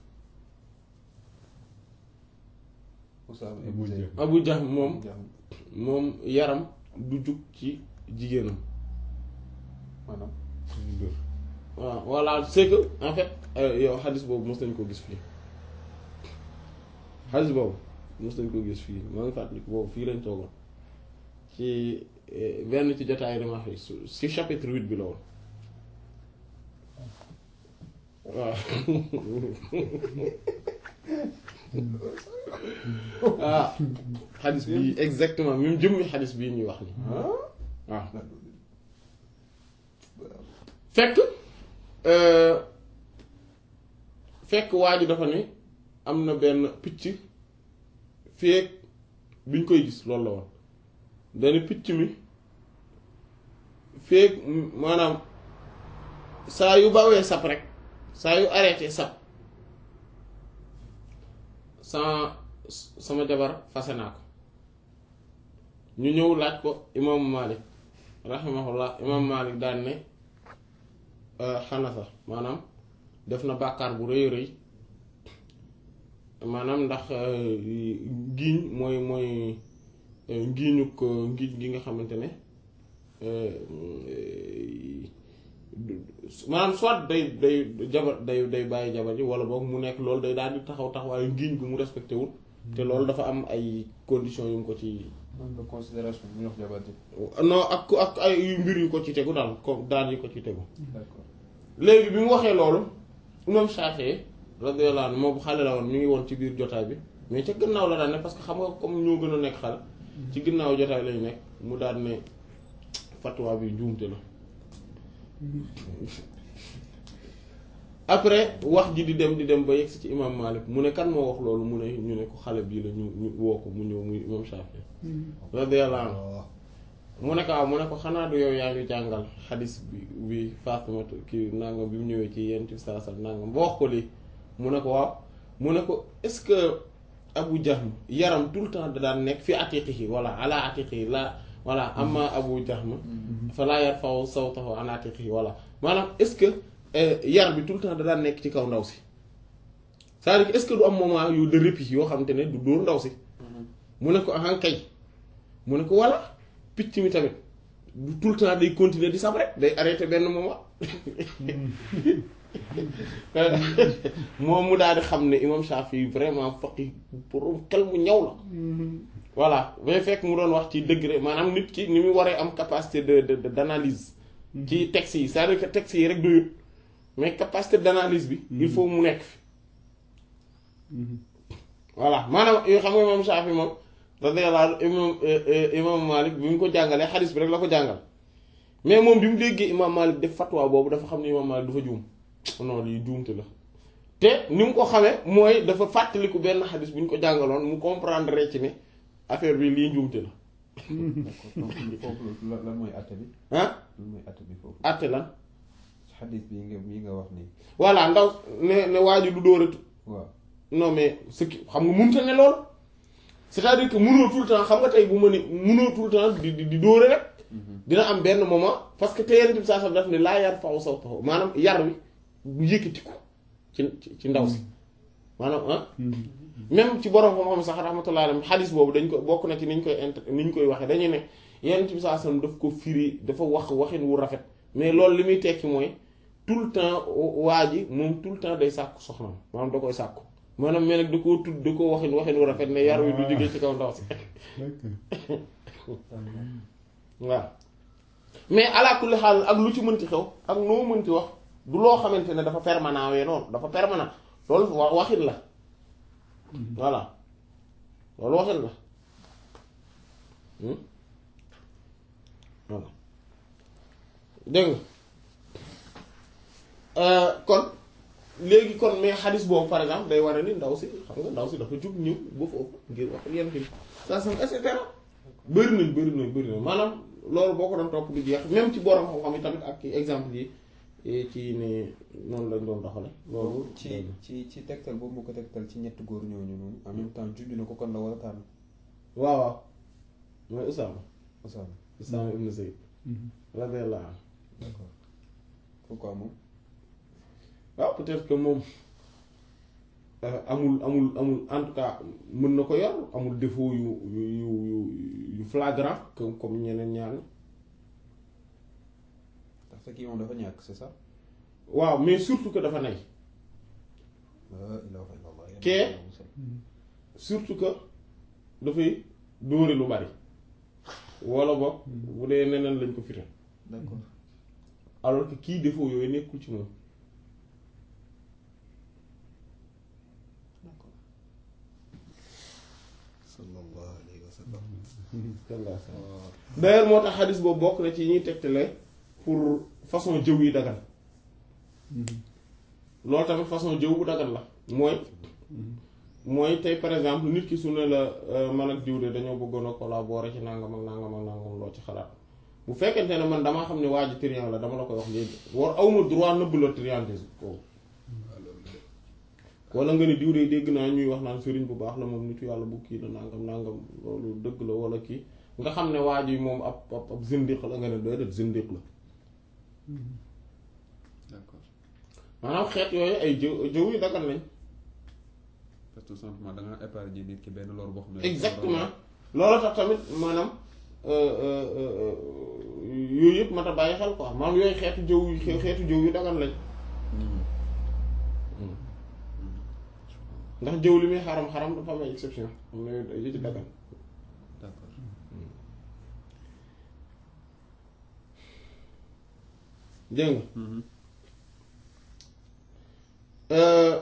Usaama Abu ibn Zayd. Jahl. Abu Jahl moom Abu Jahl. moom yaram du jug ci jigéenam maanaam waaw voilà c'est que en fait euh, yow xadis boobu mos nañ ko gis fii xadis boobu mos nañ ko gis fii maa ngi fàttaliku boobu fii lañ toogoon ci eh, benn ci jotaay dama fi su si chapitre huit bi la woon waaw ah xadis bi exactement même jëmmi xadis bii ñuy wax ni waaw fekk euh, fekk waa ji dafa ne am na benn picc feek biñ koy gis loolu la woon dana picc mi feek maanaam saa yu bawee sap rek saa yu arrêté sap sama sama jabar fase naa ko ñu ñëw laaj ko imaamu Malik rahimahullah imaamu Malik daan ne xanafa maanaam def na bàkkaar bu rëy rëy maanaam ndax ngiiñ mooy mooy ngiiñu ko ngiiñ gi nga xamante ne maanaam soit day day jabar day day bàyyi jabar ji wala boog mu nekk loolu day daal di taxaw taxawaayu ngiiñ gu mu respecté wul te loolu dafa am ay conditions yu mu ko ci manque de considération bu ñu wax jabar ji non ak ak ay mbir yu ko ci tegu daal comme daal yu ko ci tegu d'accord léegi bi mu waxee loolu imam Shafi'i radiyallahu anhu moom xale la woon mi ngi woon ci biir jotaay bi mais ca gannaaw la daan ne parce que xam nga comme ñoo gën a nekk xale ci gannaaw jotaay lañu nekk mu daan ne fatwa bi njuumte la après wax ji di dem di dem ba yegsi ci imam Malik mu ne kan moo wax loolu mu ne ñu ne ko xale bii la ñu ñu woo ko mu ñëw muy imam Shafi'i radiyallahu anhu mu ne ko waaw mu ne ko xanaa du yow yaa ngi jàngal xadis bi bi Faatimatu kii nangam bi mu ñëwee ci yent bi saa saa nangam ba wax ko lii mu ne ko waaw mu ne ko est-ce que Abu Jahm yaram tout le temps da daan nekk fi atiqihi wala ala atiqihi la voilà amma Abu Jahm fa laa yarfa'u sawtahu an atiqihi voilà maanaam est-ce que yar bi tout le temps da daan nekk ci kaw ndaw si c'est-à-dire que est-ce que du am moment yu de répit yoo xamante ne du dóor ndaw si mu ne ko ahan kay mu ne ko walla picc mi tamit du tout le temps day continuer di sab rek day arrêté benn moment moom mu daal di xam ne imam Shafi vraiment faqi pour xel mu ñaw la voilà mais fekk mu doon wax ci degré maanaam nit ki ni mu waree am capacité de de d'analyse ci texte yi c'est-à-dire que texte yi rek doyut mais capacité d'analyse bi il faut mu nekk fi voilà maanaam yoo xam nga imam Shafi moom radiyallahu imam imam Malik bi mu ko jàngalee xadis bi rek la ko jàngal mais moom bi mu déggee imam Malik def fatwa boobu dafa xam ne imam Malik dafa juum non lii juumte la te ni mu ko xamee mooy dafa fàttaliku benn xadis bu ñu ko jàngaloon mu comprendre ci ne affaire bi lii njuumte la d'accord donc foofu lan lan mooy atte bi ah lan mooy atte bi foofu àtte lan xadis bi nga bi nga wax nii voilà ndaw ne ne waa ji du dóoratu waaw non mais ce qui xam nga mënta ne lool c'est-à-dire que mënoo tout le temps xam nga tey bu ma ni mënoo tout le temps di di di dóore rek dina am benn moment parce que te yenn saa sax daf ne laa yar faw saw taxaw maanaam yar wi du yëkkatiku ci ci ci ndaw si maanaam ah même ci borom xam-xam sax rahmatullah alayhi xadis boobu dañ ko bokk na ci niñ koy int niñ koy waxee dañu ne yenn ci saa sam daf ko firi dafa wax waxin wu rafet mais loolu li muy tekki mooy tout le temps waa ji moom tout le temps day sàkku soxnaam maanaam da koy sàkku maanaam mais nag da koo tudd da koo waxin waxin wu rafet ne yar wi du jógee ci kaw ndaw si waaw mais ala kulli xaal ak lu ci mënti xew ak noo mënti wax du loo xamante ne dafa permanent wee noonu dafa permanent loolu wa waxin la voilà loolu waxin la voilà dégg nga kon léegi kon mais xadis boobu par exemple day war a ni ndaw si xam nga ndaw si dafa jug ñëw ba foofu ngir wax yenn fi saa sam et cetera bëri nañ bëri nañ bëri nañ maanaam loolu boo ko doon topp du jeex même ci borom xam-xam yi tamit ak exemple yi ci ne noonu lañ doon doxale loolu ci ci ci tegtal boobu mu ko tegtal ci ñetti góor ñooñu noonu en même temps junj na ko kon la war a tànn waaw waaw mooy Usaama Usaama Usaama ibn Zayd radiyallahu anhu d'accord pourquoi moom waaw peut-être que moom amul amul amul en tout cas mën na ko yor amul défaut yu yu yu yu yu flagrant comme comme ñeneen ñaar ñi ndaxte kii moom dafa ñàkk c'est ça waaw mais surtout que dafa nay la ilaha illallah Kee? surtout que dafay dóore lu bari wala boog bu dee neneen lañ ko fite d'accord alors que kii défaut yooyu nekkul ci moom d'accord sallallahu alayhi wa sallam d'ailleurs moo tax xadis boobu bokk na ci ñuy tegtale pour façon jëw yi dagan loolu tamit façon jëw bu dagan la mooy mooy tey par exemple nit ki su ne la man ak diw de dañoo bëggoon a collaborer ci nangam ak nangam ak nangam loo ci xalaat bu fekkente ne man damaa xam ne waa ji triant la dama la koy wax léegi war awma droit nëbb la triantisme kooku wala nga ni diw de dégg naa ñuy wax naan sëriñ bu baax la moom nitu yàlla bu kii la nangam nangam loolu dëgg la wala kii nga xam ne waa ji moom ab ab ab zindiq la nga ne doy def zindiq la d'accord maanaam xeet yooyu ay jëw jëw yu dagan nañ parce que tout simplement da nga épargner nit ki benn lor boo xam ne exactement loolu tax tamit maanaam yooyu yëpp mat a bàyyi xel quoi maanaam yooyu xeetu jëw yu xeetu jëw yu dagan lañ ndax jëw li muy xaram xaram dafa am ay exception am na yu ci dagan d'accord dégg nga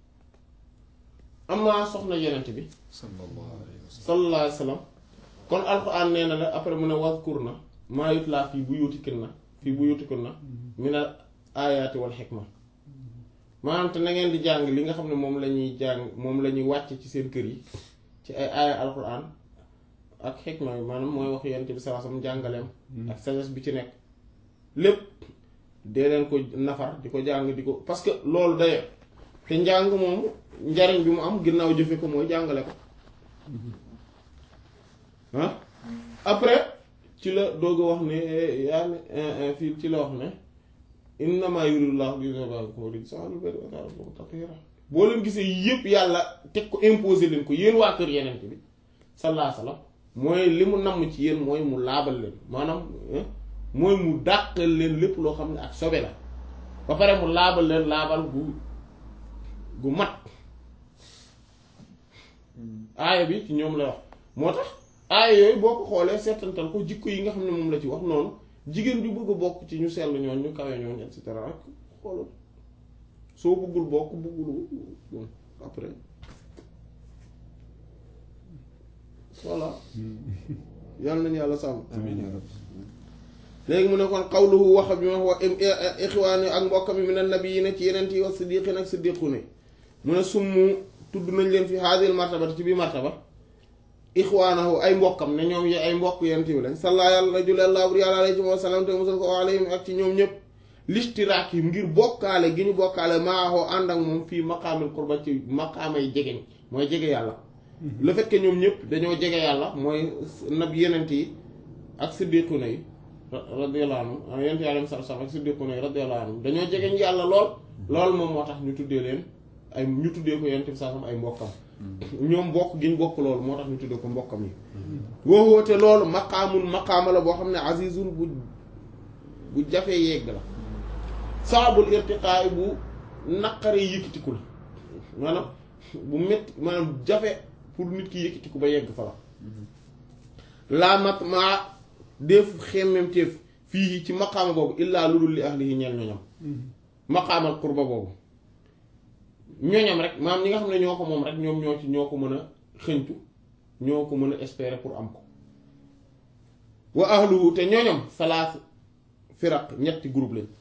am naa soxna yenent bi sallallahu alayhi wa sallam sallallahu alayhi wa sallam kon alxuraan nee na la après mu ne wazkurna maa yutlaa fii buyutikunna fii buyutikunna minal aayaati wal xikma maanaam te na ngeen di jàng li nga xam ne moom la ñuy jàng moom la ñuy wàcc ci seen kër yi ci ay aaya alxuraan ak xikma bi maanaam mooy wax yonent bi sallallahu alayhi wasallam jàngaleem ak sagesse bi ci nekk lépp dee leen ko nafar di ko jàng di ko parce que loolu d'ailleurs te njàng moom njariñ bi mu am ginnaaw jëfe ko mooy jàngale ko ah après ci la doog a wax ne yaa ne fii ci la wax ne innama yuridullahu liyuzhiba ankum rijsa ahlal bayti wa yutahhirakum tatheera boo leen gisee yëpp yàlla teg ko imposer leen ko yéen waa kër yeneen bi sallallahu alayhi wasallam mooy li mu namm ci yéen mooy mu laabal leen maanaam mooy mu dàqal leen lépp loo xam ne ak sobe la ba pare mu laabal leen laabal gu gu mat aaya bi ci ñoom la wax moo tax aaya yooyu boo ko xoolee seetantal ko jikko yi nga xam ne moom la ci wax noonu jigéen ju bëgg a bokk ci ñu sell ñooñ ñu kawe ñooñ et cetera ak xoolal soo bëggul bokk bëggul bon après voilà yàlla nañu yàlla sàmm amiin yaa rabbi léegi mu ne kon xawluhu wax bi ma wax ixwaani ak mbokkam mi min annabiyyiina ci yeneen yi wa siddiqiin ak siddiqu ne mu ne summu tudd nañ leen fi haadil martabati ci bi martaba ixwaanahu ay mbokkam ne ñoom ay mbokk yenent bi lañ salla yàlla jullallahu yàlla alayhi wa sallam te musal ko alayhim ak ci ñoom ñëpp listiraak yi ngir bokkaale gi ñu bokkaale maaxoo ànd ak moom fii maqaamil qurba ci maqaamay jegeñ mooy jege yàlla le fait que ñoom ñëpp dañoo jege yàlla mooy nab yenent yi ak siddiquna yi radiyallahu anhum yenent yàlla sal sam ak siddiquna yi radiyallahu anhum dañoo jegeñ yàlla lool lool moom moo tax ñu tuddee leen ay ñu tuddee ko yenent bi saa sam ay mbokkam ñoom bokk gi ñu bokk loolu moo tax ñu tuddee ko mbokkam yi woowote loolu maqaamul maqaama la boo xam ne azizun bu bu jafee yegg la saabul irtiqaay bu naqaree yëkkatiku la maanaam bu métti maanaam jafe pour nit ki yëkkatiku ba yegg fa la laa mat maa def xemmem teef fii ci maqaama boobu illaa lu dul li ahlihi ñeel ñoñam maqaamal qurba boobu ñoñam rek maanaam ñi nga xam ne ñoo ko moom rek ñoom ñoo ci ñoo ko mën a xëñtu ñoo ko mën a espérer pour am ko wa ahluhu te ñoñam salaas firaq ñetti groupe lañ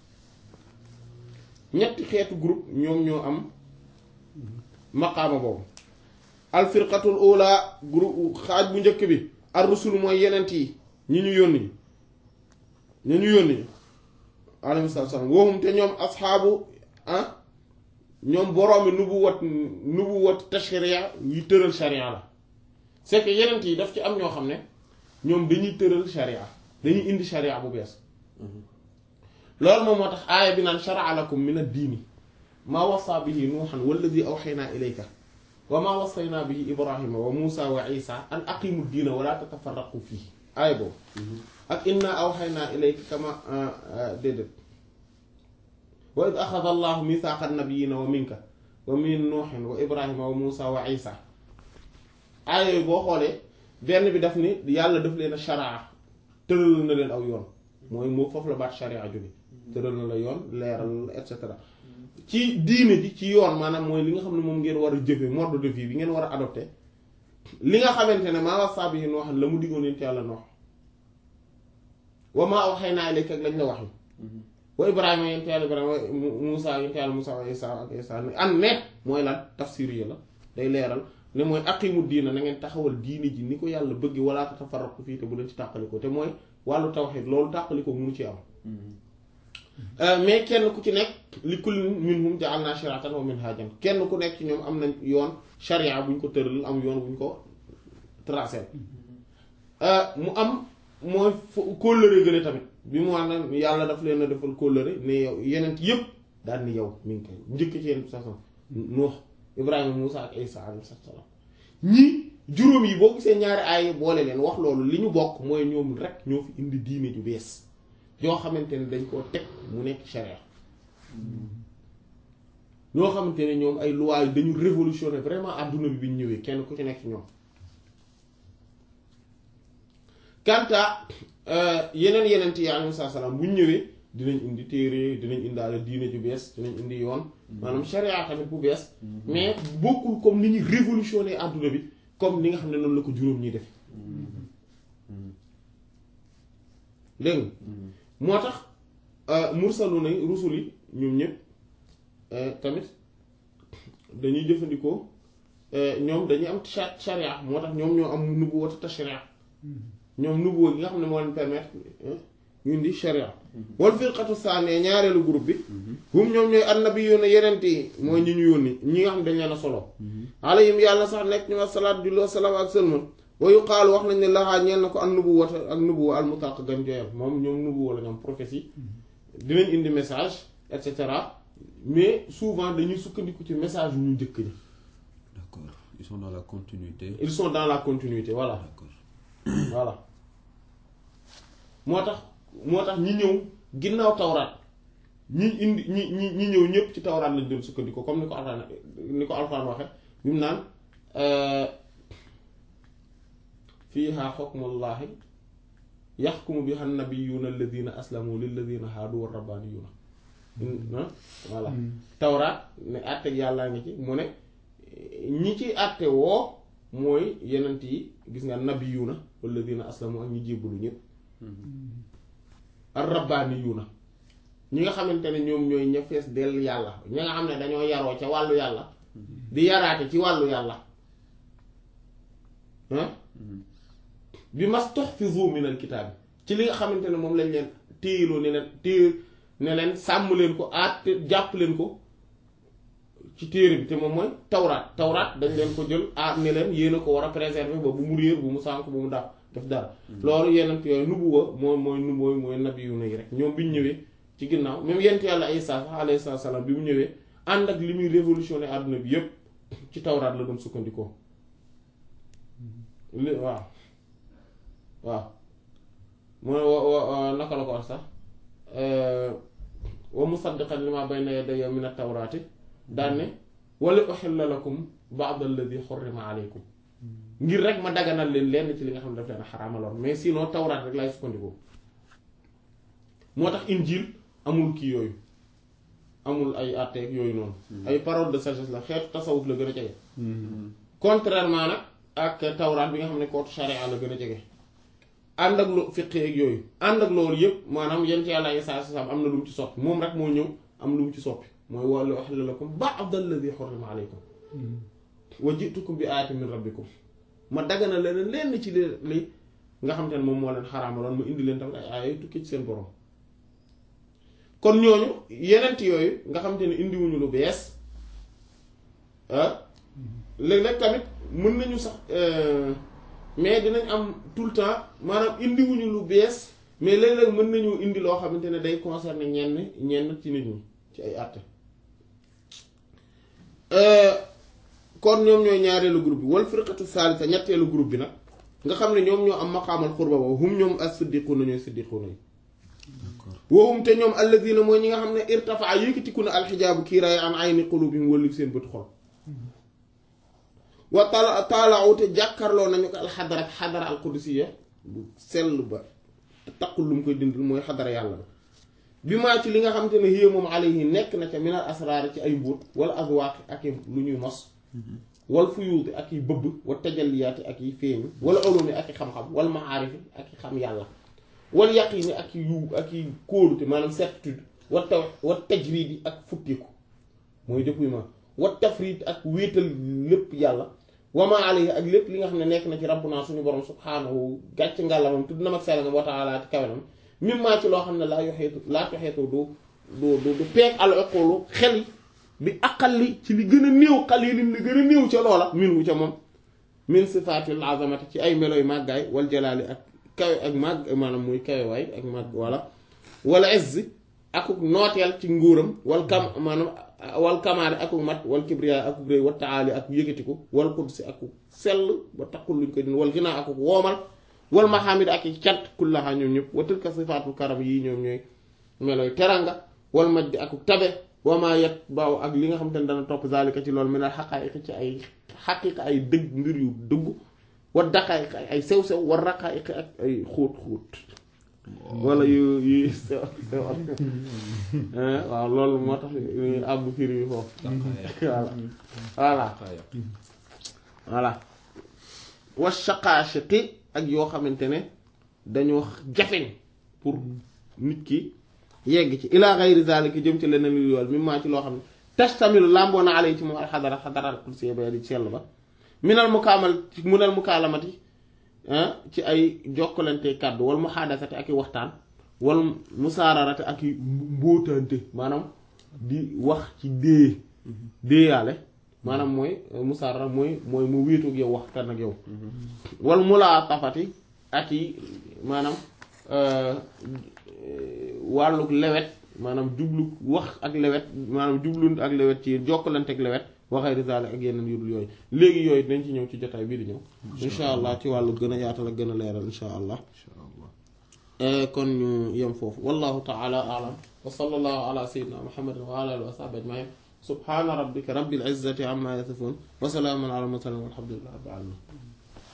ñetti xeetu groupe ñoom ñoo am maqaama boobu al firqatul ula groupe xaaj bu njëkk bi ar rusul mooy yenent yi ñi ñu yónni ñi ñu yónni alayhi salaam woohum te ñoom asxaabu ah ñoom boroomi nubu wat nubu wat tashriya yu tëral sharia la c'est que yenent yi daf ci am ñoo xam ne ñoom dañuy tëral sharia dañuy indi sharia bu bees loolu moom moo tax aaya bi naan shara'a lakum min ad-diini maa wasa bihi nuuhan walladi awxaynaa ilayka wa maa wasaynaa bihi ibrahima wa muusa wa isa an aqimu diina wala tatafarraqu fii aaya boobu ak inna awxaynaa ilayka kama déedéet wa id axada allahu mithaqa annabiyina wa minka wa min nuuhin wa ibrahima wa muusa wa isa aaya yooyu boo xoolee benn bi daf ni yàlla daf leen a sharaa tëral na leen aw yoon mooy moo foofu la baat sharia jóge tëral na la yoon leeral et cetera ci diine ji ci yoon maanaam mooy li nga xam ne moom ngeen war a jëfe mode de vie bi ngeen war a adopté li nga xamante ne maa wasaa bihi Nuuhan la mu diggoon yonent yàlla Nuux wa maa awhaynaa ilayka ak lañ la wax wa Ibrahima yonent yàlla Ibrahima Muusaa yonent yàlla Muusaa wa Isaa ak Isaa an ne mooy lan tafsir yi la day leeral ne mooy aqimu diina na ngeen taxawal diine ji ni ko yàlla bëgg wala tatafarraqu fii te bu leen ci tàqaliko te mooy wàllu tawxiid loolu tàqaliko munu ci am mais kenn ku ci nekk li kullin minhum ja'alna shir'atan wa minhajan kenn ku nekk ci ñoom am nañ yoon sharia bu ñu ko tëral am yoon bu ñu ko tracé mu am mooy kóllëre gële tamit bi mu wax na yàlla daf leen a defal kóllëre ne yow yeneen yépp daal ni yow mi ngi koy njëkk ci yenn façon Nuux Ibrahima Muusa ak Isa alayhi salaam ñii juróom yi boo gisee ñaari aay boole leen wax loolu li ñu bokk mooy ñoom rek ñoo fi indi diine ju bees yoo xamante ne dañ koo teg mu nekk charia ñoo xamante ne ñoom ay lois yi dañu révolutionner vraiment adduna bi bi ñu ñëwee kenn ku ci nekk ci ñoom kanta yeneen yeneen yi alayhi salaam bu ñu ñëwee dinañ indi téere dinañ indaale diine ju bees dinañ indi yoon maanaam charia tamit bu bees mais bokkul comme ni ñu révolutionner adduna bi comme ni nga xam ne noonu la ko juróom ñuy def dégg nga moo tax mursalu na rusul yi ñoom ñëpp tamit dañuy jëfandikoo ñoom dañuy am sharia moo tax ñoom ñoo am nubuwwatu tashri'a ñoom nubuwwa gi nga xam ne moo leen permettre ñu indi sharia wal firqatu saaniya ñaareelu groupe bi hum ñoom ñooy annabiyuuna yeneen yi mooy ñi ñu yónni ñi nga xam ne dañ leen a solo alayhim yàlla sax nekk ñu wax salaat julli wa salaam ak sëlman wa yuqaalu wax nañ ne laxaa ñeen na ko an nubuwwata ak nubuwwa al mutaq gan joyal moom ñoom nubuwwa la ñoom prophétie dinañ indi message et cetera mais souvent dañuy sukkandiku ci message yu ñu njëkk ñi d'accord ils sont dans la continuité ils sont dans la continuité voilà d'accord voilà moo tax moo tax ñi ñëw ginnaaw tawraat ñi indi ñi ñi ñi ñëw ñëpp ci tawraat lañ doon sukkandiku comme ni ko alxuraan ni ko alxuraan waxe bi mu naan fiiha xukmullahi yaxkumu biha nabiyuuna alladina aslamu lilladina haadu wa rabbaniyuuna voilà tawraat ne àtteeg yàllaa ngi ci mu ne ñi ci àtte woo mooy yenent yi gis nga nabiyuuna walladina aslamu ak ñi jébbalu ñëpp ar rabbaniyuuna ñi nga xamante ne ñoom ñooy ña fees dell yàlla ñi nga xam ne dañoo yaroo ca wàllu yàlla di yaraate ci wàllu yàlla ah bi mastuhfizu min al kitaab ci li nga xamante ne moom lañ leen téyeloo ne leen téye ne leen sàmm leen ko aat jàpp leen ko ci téere bi te moom mooy tawraat tawraat dañ leen ko jël aat ne leen yéen a ko war a préserver ba bu mu réer bu mu sànk bu mu daf def dara loolu yeneen yooyu nubuwa mooy mooy nu mooy mooy nabi yu yi rek ñoom bi ñu ñëwee ci ginnaaw même yent yàlla Isaa sax alayhi salaam bi mu ñëwee ànd ak li muy révolutionné àdduna bi yépp ci tawraat la doon sukkandikoo li waaw waaw mooy wa naka la ko wax sax wa musaddiqan lima bayna yadayya min at-tawraati daan ne wala uhilla lakum ba'd alladhi hurrima alaykum ngir rek ma daganal leen lenn ci li nga xam ne daf leen a xaraamaloon mais sinon tawraat rek laay sukkandikoo moo tax injil amul kii yooyu amul ay àtteeg yooyu noonu ay parole de sagesse la xeetu tasawuf la gën a jege contrairement nag ak tawraat bi nga xam ne kootu sharia la gën a jege ànd ak lu fiqh ak yooyu ànd ak loolu yëpp maanaam yent yàlla Isaa salaam am na lu mu ci soppi moom rek moo ñëw am lu mu ci soppi mooy wala uhilla lakum ba'da alladhi hurrima alaykum wa ji'tukum bi ayatin min rabbikum ma dagana leen lenn ci li li nga xam te ne moom moo leen xaraamaloon ma indi leen tamit ay aaya yu tukkee ci seen borom kon ñooñu yenent yooyu nga xam te ne indiwuñu lu bees ah léeg-léeg tamit mën nañu sax mais dinañ am tout le temps maanaam indiwuñu lu bees mais léeg-léeg mën nañu indi loo xamante ne day concerner ñenn ñenn ci nit ñi ci ay àtte kon ñoom ñooy ñaareelu groupe bi wal firqatu salisa ñetteelu groupe bi nag nga xam ne ñoom ñoo am maqaamal xurba boobu hum ñoom as-siddiquuna ñooy siddiquuna yi wahum te ñoom alladina mooy ñi nga xam ne irtafaa yëkkatiku na alxijaabu kiiraay an ayni qulubihim wëllu seen bët xol wa taala taalaaw te jàkkarloo nañu ko alxadara ak xadara alqudsiya bu sell ba te taqul lu mu koy dindil mooy xadara yàlla ba bi maa ci li nga xamante ne yée moom alayhi nekk na ca minal asraar ci ay mbóot wala azwaaqi ak i lu ñuy mos wal fuyuuti ak i bëbb wa tajalliyaati ak yi feeñu wala ulumi ak i xam-xam wal maarifi ak i xam yàlla wal yaqiini ak yu ak i kóolute maanaam certitude wa taw wa tajriidi ak futtiku mooy dépouillement wa tafriid ak wéetal lépp yàlla wama alayhi ak lépp li nga xam ne nekk na ci rabbuna suñu borom subhaanahu gàcc ngàlla moom tudd na mag sell nga wa taala ci kawenam mim maa ci loo xam ne laa yoxeetu laa yoxeetu du du du du peeg al uqulu xel yi bi aqalli ci li gën a néew qalilin li gën a néew ca loola min wu ca moom min sifaatil azamati ci ay meloy màggaay wal jalaali ak kawe ak màgg maanaam muy kawe waay ak màgg wala wala izzi akuk nooteel ci nguuram wal kam maanaam wal kamaali akuk mat wal kibriya akuk réy wa taali ak yëgatiku wal qudsi akuk sell ba taxul luñ ko din wal ginaa akuk woomal wal mahamid ak i cant kullaha ñoom ñëpp wa tilka sifaatul karam yii ñoom ñooy meloy teranga wal majdi akuk tabe wama yet baaw ak li nga xam te ne dana topp zalika ci loolu mi ne xaqaayiq ci ay xaqiqa ay dëgg mbir yu dëgg wa daqaayiq ay sew-sew wa raqaayiq ak ay xóot xóot wala yu yu sew sew waaw loolu moo tax àbb firi bi foofu voilà voilà voilà wa shaqaashati ak yoo xamante ne dañoo jafeñ pour nit ki yegg ci ila gayri zalika jëm ci leneen lu yool mi maa ci loo xam ne tastamilu làmboo na ale ci moom alxadara xadara alqudsi ba di sell ba minal mukaamal minal mukaalamati ci ay jokkalante kàddu wal muhaadasati ak i waxtaan wal musaararate ak i mbóotante maanaam di wax ci dée déeyaale maanaam mooy musaarara mooy mooy mu wéetoog yow waxtaan ak yow wal mulaatafati ak i maanaam wàlluk lewet maanaam jublu wax ak lewet maanaam jublu ak lewet ci jokkalante ak lewet waxee risaale ak yeneen yudul yooyu léegi yooyu dañ ci ñëw ci jotaay bii di ñëw insha allah ci wàllu gën a yaatal ak gën a leeral insha allah kon ñu yem foofu wallahu taala alam wa sallallahu ala sayyidina muhammadin wa ala alihi wa sahbihi ajmain subhana rabbika rabbil izzati amma yasifun wa salaamun ala mursalin walhamdulillahi rabbil alamin